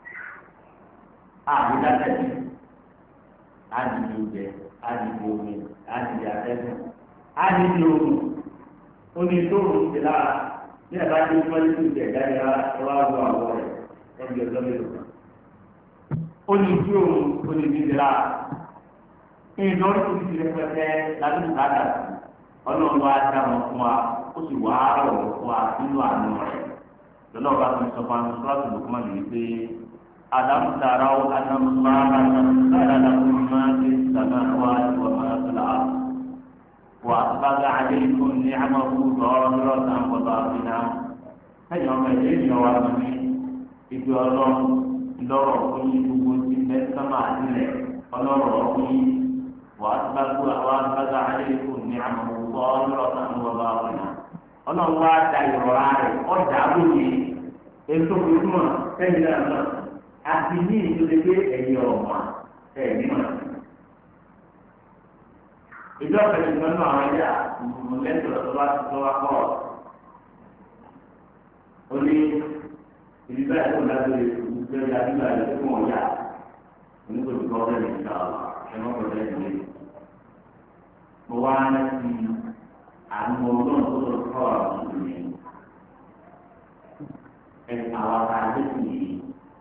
àbí látẹ̀lé àdìdì oúnjẹ àdìdì omi àdìdì atẹ́gùn àdìdì omi omi tó rùn sí lára ní ẹ̀ka tí wọ́n ti tún jẹ̀ jáde rárá ẹ wá wọ àwọ̀ rẹ̀ ẹbí ọjọ́ mélòó kan. ó ní tí òun ó ní bí lára ìdánwò tó ti rẹpẹtẹ lábẹ́ ìbàdàn ọlọ́run wa dá wọn fún wa ó sì wá rọ̀ wọ́n fún wa nínú àánú rẹ̀ lọ́nà ọba tó ń sọ fún wa sọ́ọ́tù lùkúmọ̀ nìyí pé alámùtàrà ó anamúmára náà lákùn máa ń sàmà wá ìwà máa tó là á wà bàgà àdéhùn ní àmàkù lọ́rọ́ náà wọ́n bá fi náà ẹ̀yìn ọmọ ẹ̀jẹ̀ ìyọ̀ wa lọ ní ìgbé ọlọ́run lọ́rọ̀ fún yín gbogbo ti bẹ́ẹ̀ sọ́mà nílẹ̀ ọlọ́rọ̀ fún yín. وأسبغوا وأسبغ عليكم نعمه ظاهرة وباطنة ọlọ́run wá da ìrọ̀rá rẹ̀ ọjà lóye ètò ìtumọ̀ sẹ́yìn náà náà àti ní ìdílé pé ẹ̀yìn ọ̀mà ẹ̀yìn náà. ìjọ pẹ̀lú ìgbọ́nú àwọn ẹ̀yà mọ̀lẹ́tò tó bá ti tọ́wá pọ̀ ó ní ìdí bẹ́ẹ̀ tó dájú ìgbẹ́ yàrá ìgbà yẹn fún ọ̀yà onígbòdì kọ́ bẹ́ẹ̀ ní ìgbà wà ẹ̀mọ́ pẹ̀lú ẹ̀yìn mo wá láti àwọn ọlọ́run tó lọ kọ́ àwọn ìlú ẹ̀ àwọn ará ilé sì yìí.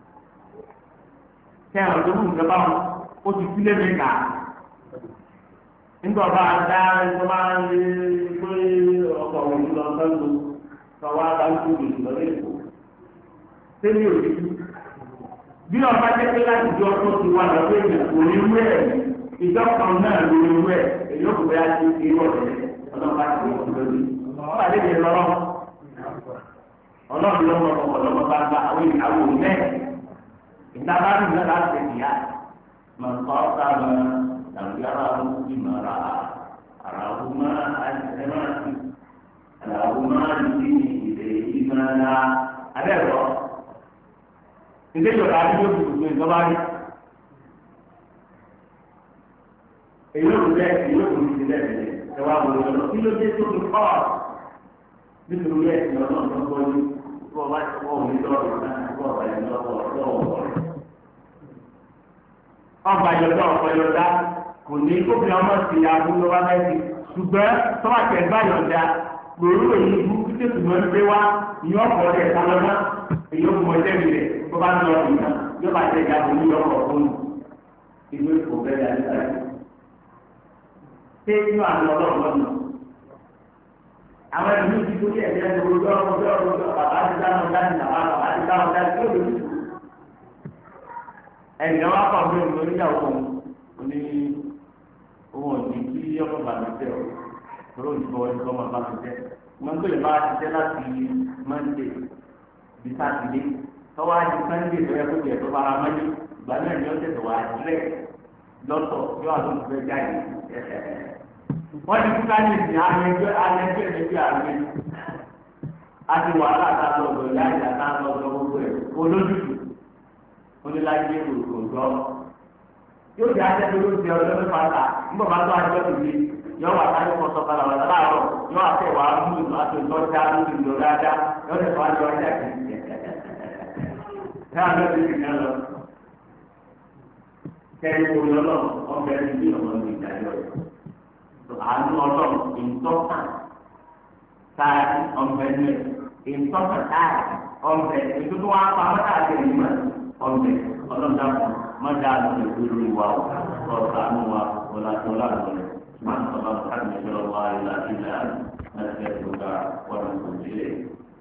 Kẹ́ àwọn tó ń gbẹ́bá wọn, ó ti sílé mi kà. Nígbà bá a dá ẹgbẹ́ máa ń lé pé ọkọ̀ òun lọ sọ́dọ̀ sọ́wọ́ abájú ìlú lẹ́kọ̀ọ́. Sẹ́ni ò ní bí ọba jẹ́ pé láti di ọkọ̀ ti wà lọ́wọ́ èèyàn kò ní wú ẹ̀ ìjọ kan náà ló ní wú ẹ̀ èyí ò kò bá ti ṣe ọ̀rẹ́ ọlọ́ba ti wọ́n lórí. ọba lè lè lọ́rọ́ ọlọ́run ló mọ ọkọ̀ lọ́mọ bá gba àwọn ìyàwó mẹ́ ìdábà ní ìlú láti ṣe ìyá mọ̀ nǹkan ọ̀sà mọ̀ tàbí ara wọn ti mọ̀ ara ara wọn máa ẹ máa ti ara wọn máa ti ìdè ìmọ̀ ara abẹ́ rọ ilé ìjọba ní yóò dùdú ìjọba rí èyí ò bẹ èyí ò ní ti bẹ́ẹ̀ bẹ́ẹ̀ ẹ wá wọlé lọ kí ló dé tó fi kọ́ nítorí ẹ̀sìn ọlọ́run tó gbọ́ ní bọ́ bá ti wọ́n òní lọ́rùn náà bọ́ ọ̀bà yẹn lọ́wọ́ lọ́wọ́ rẹ̀. ọba yọ̀dọ̀ ọ̀pọ̀ yọ̀dá kò ní kóbi ọmọ sí abúlé wa mẹ́sì ṣùgbọ́n tọ́wọ́ tẹ̀ gbá yọ̀dá lórí òyìn ibú títí tùmọ̀ ń gbé wá ìyọ́ ọ̀pọ̀ rẹ̀ sálọ́nà èyí ó mọ ẹlẹ́bi rẹ̀ tó bá ń lọ ìyá yóò bá tẹ̀ jáde ní ọkọ̀ fún inú ìfò bẹ́ẹ̀ dá nígbà yìí. ṣé inú àná ọlọ́run lọ́nà àwọn ẹni tí kò tí ẹ̀jẹ̀ ẹ̀jẹ̀ ojú ọ̀rọ̀ ojú ọ̀rọ̀ ojú ọ̀rọ̀ bàbá ti dáhùn dáhùn bàbá bàbá ti dáhùn dáhùn tó lè lù. ẹnìkan wá pọ̀ fún mi oníyàwó òun oní òun ò ní kí ọmọ bàbá tẹ ọ tóró ní bọ́ ẹni tó ọmọ bàbá tẹ wọn gbé lè bá a ti tẹ láti mọ́ndé bí sátidé tọ́wọ́ á di sànńdé tó yẹ kó jẹ tó bára mọ́lé ìgbà náà ni ó tẹ̀sẹ̀ wá dílẹ̀ lọ́tọ̀ yóò àtúntò fẹ́ jáde wọ́n ti kúta ní ìsìn alẹ́jọ́ alẹ́jọ́ ẹ̀mẹ́jọ́ àgbẹ̀ àti wàhálà àtàlọ́ ọ̀dọ̀ ìyá ìyá àtàlọ́ ọ̀dọ̀ gbogbo ẹ̀ olójútù oníláyé òjò yóò di ajẹ́ tó ló ti ọ̀dọ́ mẹ́fà ta nígbà bá tó ajọ́ tó lé yọ wà sáré kọ́ sọ padà wà láàárọ̀ yọ àtẹ wà á mú ìlú àti ìlú ọjà lórí ìlú dáadáa yọ ọ̀dẹ̀ tó ajọ́ ọjà kì í ẹ̀ àlọ́ ti fi kàn lọ kẹ́rin kò lọ́lọ́ ọ̀bẹ ní bí ọ̀nà ìdájọ́ yìí àánú ọlọ́run ìtọ́kàn táàdì ọ̀nbẹ̀ni ìtọ́kàn táàdì ọ̀nbẹ̀ ìtútù wọn apamọ́ táàdì ìmọ̀ ọ̀nbẹ̀ ọlọ́dàpọ̀ mọ́jà àti ìlú ìwà ọ̀sánú wa ọ̀làtọ̀lá rẹ̀ máa ń sọ̀rọ̀ káàdì ìṣòro wa ìlà ìlà ẹ̀sẹ̀ ìgbà wọn kò sílẹ̀.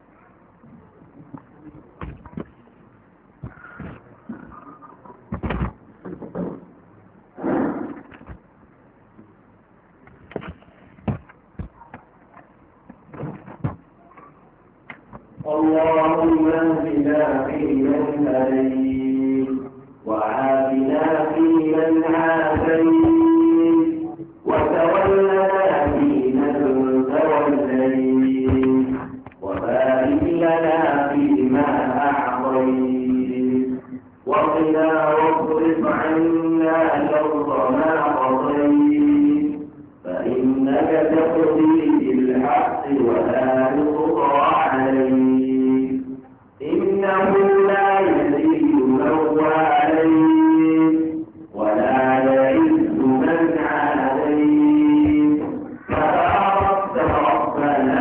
اللهم اهدنا فيمن هديت وعافنا فيمن عافيت وتولنا فيمن توليت وبارك لنا فيما اعطيت وقنا واصرف عنا شر ما قضيت فانك تقضي بالحق ولا يقضى عليك إنه لا يزيد من عليك ولا يعز من عليك تباركت ربنا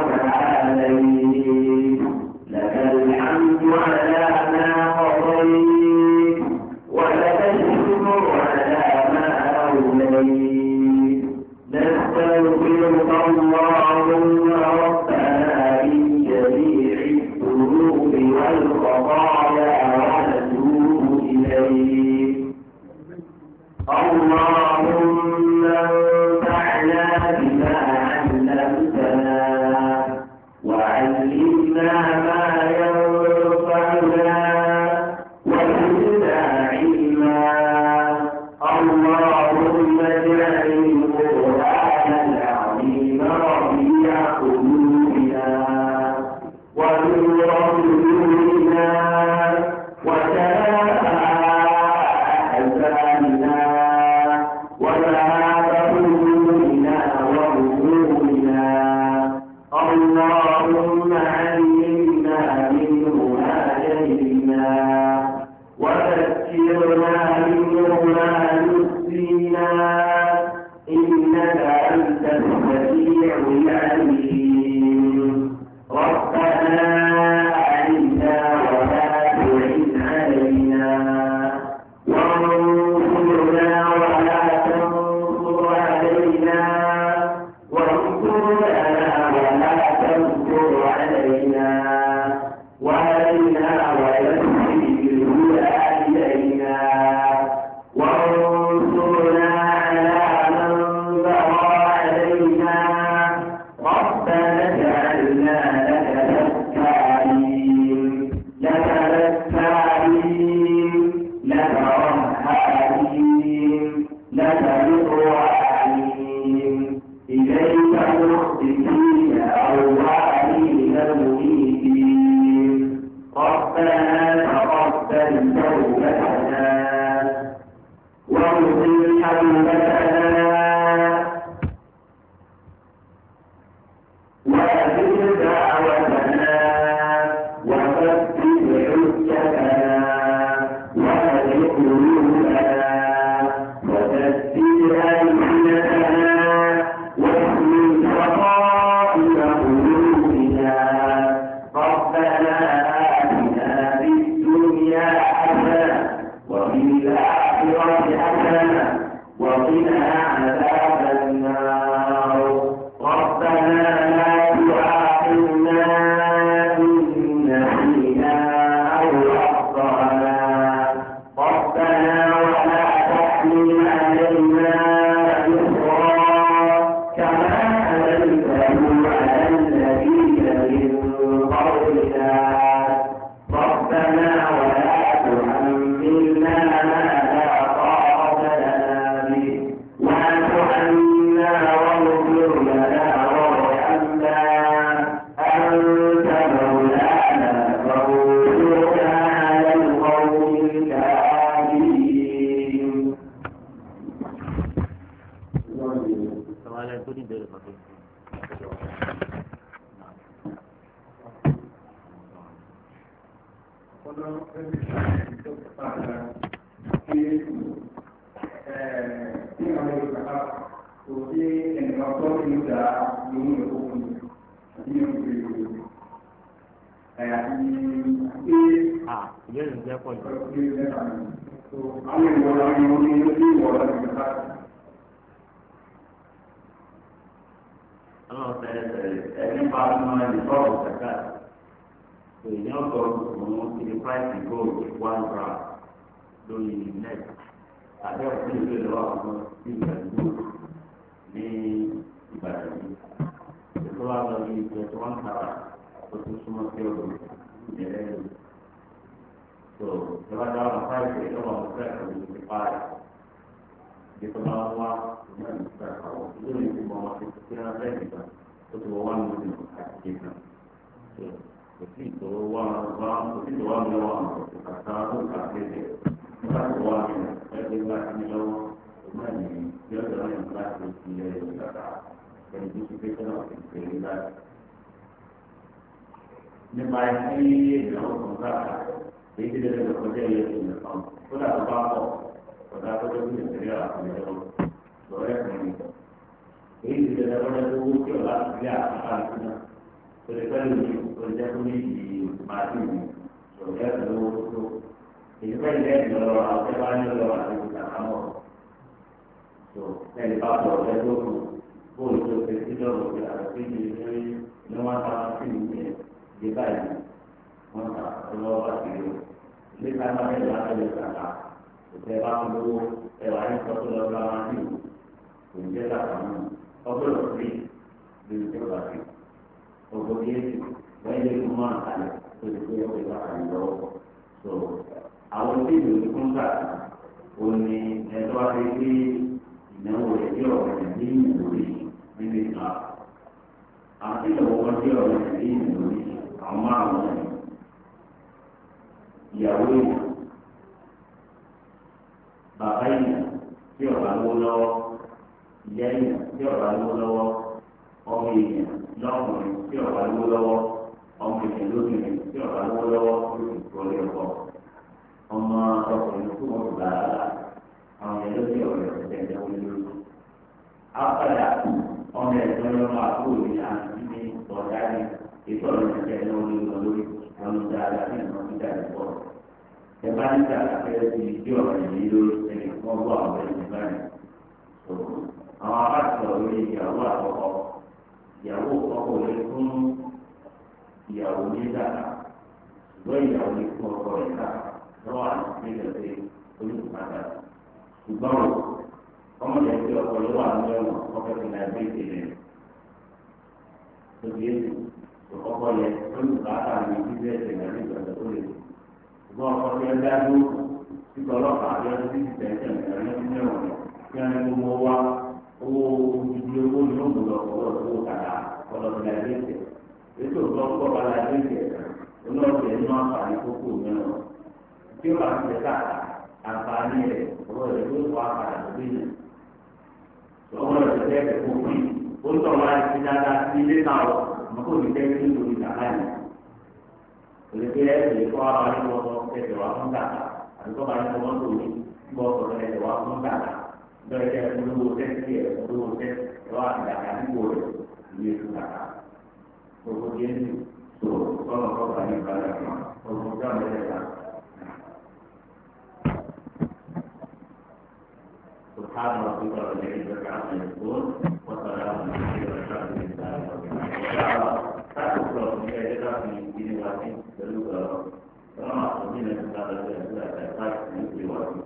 وتعاليت لك الحمد على ما قضيت ولك الشكر على ما أوليت نستغفرك اللهم ربنا من جميع الذنوب والخطايا ونتوب إليك اللهم انفعنا بما علمتنا وعلمنا ما ينفعنا وزدنا علما اللهم اجعل القرآن العظيم ربيع قلوبنا ونور صدورنا وجلاء أحزاننا وذهاب همومنا وغمومنا اللهم علمنا منه ما جهلنا وذكرنا منه ما نسينا إنك أنت السميع العليم ربنا أعنا ولا تعن علينا وانصرنا ولا تنصر علينا وانصر لنا ولا تنصر علينا وهدنا ويسر بالهدى إلينا وانصرنا على من بغى علينا ربنا اجعلنا لك ذكارين لك ذكارين لك رهابين لك مطوعين إليك مخبتين أوابين منيبين ربنا تقبل توبتنا واغفر حوبتنا وأذل أنزلوا على الذين من قبلنا ربنا ولا تحملنا ما لا طاقة لنا به واعف عنا واغفر لنا وارحمنا أنت مولانا فانصرنا على القوم الكافرين sọ̀rọ̀ tó ní ìbéèrè kan tó ń à ìbéèrè ń jẹ́ pọ̀ jù. Àwọn ìwọ̀n àwọn ìwọ̀n ní ilé ìwọ̀n láti gbà. ọlọ́run tẹ́lẹ̀ tẹ́lẹ̀ ẹni bá mọ ẹni sọ̀rọ̀ kẹ̀kẹ́ èèyàn sọ òun ti di price gold one gram lórí net tàbí ọ̀sẹ̀ ìlú ìlú àwọn ìgbà ìlú ní ìbàdàn yìí ètò wa lọ ní twenty one carat tó tún súnmọ́ sí ọ̀dọ̀ ìjẹ́lẹ̀ yìí so ìjọba dáhùn price èyí lọ́wọ́ àwọn fẹ́ẹ̀ kọ́ ní ti parí ètò máa ń wá ní ìgbà àwọn ìlú ìlú ìmọ̀ wọn ti fi hàn fẹ́ẹ̀ nìkan ó ti wọ wá ní ìlú àti kéka so kò sí ìtò wá wá kò sí ìtò wá ní wá kàkà ó kà kéde nígbà tó wá ní ẹgbẹ́ ńlá sí ní lọ́wọ́ náà ní bí ọ̀dọ̀ náà ní láti fi ilé ìgbàgbà ẹni tó ti kéka náà ti pè é láti. nípa ẹni èèyàn ọkùnrin káàkiri èyí ti lè lọ kọjá ìyẹn tó lè fọ́n kó dà tó bá pọ̀ kọjá tó tó bí ìṣẹ̀lẹ̀ àkùnrin lọ́wọ́ lọ́rẹ́ kan ní èyí ti lè lọ́wọ́ tó wó kí ọ̀la ti rí àkàkà ìṣúná tó lè fẹ́ lómi tó lè jẹ́ kó ní ìdí màálù mi lọ́rẹ́ kan lówó tó tó èyí fẹ́ ilé ẹ̀dùn lọ́wọ́ àwọn tẹ́ bá ní lọ́wọ́ àti ìgbà kámọ́ tó ẹni bá bọ̀ ọ̀rẹ́ tó kù bóòlù tó ṣe sí lọ́wọ́ pé àti ìdí ní ní wọ́n ta sí ìdí ìdí báyìí wọ́n ta lọ́wọ́ bá ti rí o ilé ká má bẹ̀rẹ̀ láti lè kàkà òtẹ́ bá ń lówó ẹwà ní sọ́kò lọ́wọ́ bá máa ń dì kò ní jẹ́ kàkà mọ́ ọgbọ́dọ̀ sí lórí tó bá fi ọgbọ́n yéésù wọ́n yé kó máa kalẹ̀ tó ti pé ọgbẹ́ bá kàlẹ́ lọ́wọ́ tó àwọn tí ìlú ní fún gbà ó ní ẹjọ́ wá sí pé ìnáwó rẹ̀ bí ọ̀rọ̀ rẹ̀ ní ìwòrí nínú ìgbà àti ìnáwó wọn bí ọ̀rọ̀ rẹ̀ ní ìwòrí àwọn márùn-ún ìyàwó ìyàwó bàbá yìí tí ọba lówó lọ́wọ́ ìyá yìí tí ọba lówó lọ́wọ́ ọmọ èèyàn lọ́kùnrin tí ọba lówó lọ́wọ́ ọmọ èèyàn lóbìnrin tí ọba lówó lọ́wọ́ lóṣù tó lé ọkọ ọmọ ọkùnrin tó wọn gbà á la àwọn èèyàn lóṣù ọ̀rẹ́ ọ̀sẹ̀ ẹ̀jẹ̀ wọlé lórí. apàdà ọmọ ẹ̀sọ́ yọ máa kó òní àti ní ọ̀dà ní ètò ọ̀rẹ́ ẹ̀jẹ̀ ẹ̀jẹ̀ wọlé lórí ọ̀nà dáadáa ní ìmọ̀ nígbà ìbọ̀ ẹ̀bá níta àfẹ́rẹ́ ti di ọ̀rọ̀ yìí lórí ẹni wọ́n gbọ́ àwọn ẹni báyìí. àwọn abáṣọ lórí ìyàwó àkọ́kọ́ ìyàwó àkọ́kọ́ lè fún ìyàwó ní dàda ṣùgbọ́n ìyàwó lè fún ọkọ rẹ̀ ká lọ́wọ́ àti ìpínlẹ̀ pé olùkàdà ṣùgbọ́n ọmọdé tí ọkọ yóò wà ní ẹ̀wọ̀n ọkọ̀ tó náà gbé ìdílé tó bí èsì ọkọ yẹ olùkàdà ní bíbélì náà nígbà tó lè ṣùgbọ́n ọkọ tí ẹ dájú títí ọlọ́pàá àti ọdún tí ti tẹ̀sẹ̀ ìrìn ẹni ní ẹ̀wọ̀n kí wọ́n ní gbogbo wa owó ìdí owó ní ó gbọdọ̀ ọwọ́ owó kàdá ọlọ́dún láìpẹ́ ètò ìtọ́kọ̀ bá láìpẹ́ olóòtú ẹ̀ ní wọ́n fà ní kókó mẹ́rin tí ó bá ti tẹ̀ káàkà àǹfààní rẹ̀ ọwọ́ rẹ̀ ló wà padà lórí yẹn ọwọ́ rẹ̀ tẹ̀ tẹ̀ kó pín ó ń tọ̀ wá sí dáadáa sí ilé náà ọmọ kò ní tẹ́ kí lórí kàkà yẹn olùkọ́ ẹ̀ ẹ̀ kọ́ ara ní wọ́n sọ ẹ̀sẹ̀ wá fún kàkà àdúgbò bá ní wọ́n tó ní bọ́ sọ̀rọ̀ ẹ̀sẹ̀ wá fún kàkà bẹ́ẹ̀ kẹ́ olówó tẹ́sí ẹ̀ olówó tẹ́sí ẹ̀ wá àdàkà nípò rẹ̀ ìwé fún kàkà gbogbo jésù tó kọ́nà kọ́kà ní ìbára kan gbogbo jáwé ẹ̀ ká. سبحان ربك رب العزة عما يصفون وسلام على المرسلين والحمد لله رب العالمين. في دين واحد بلوغ رب. وما أصبحنا من هذا الأسئلة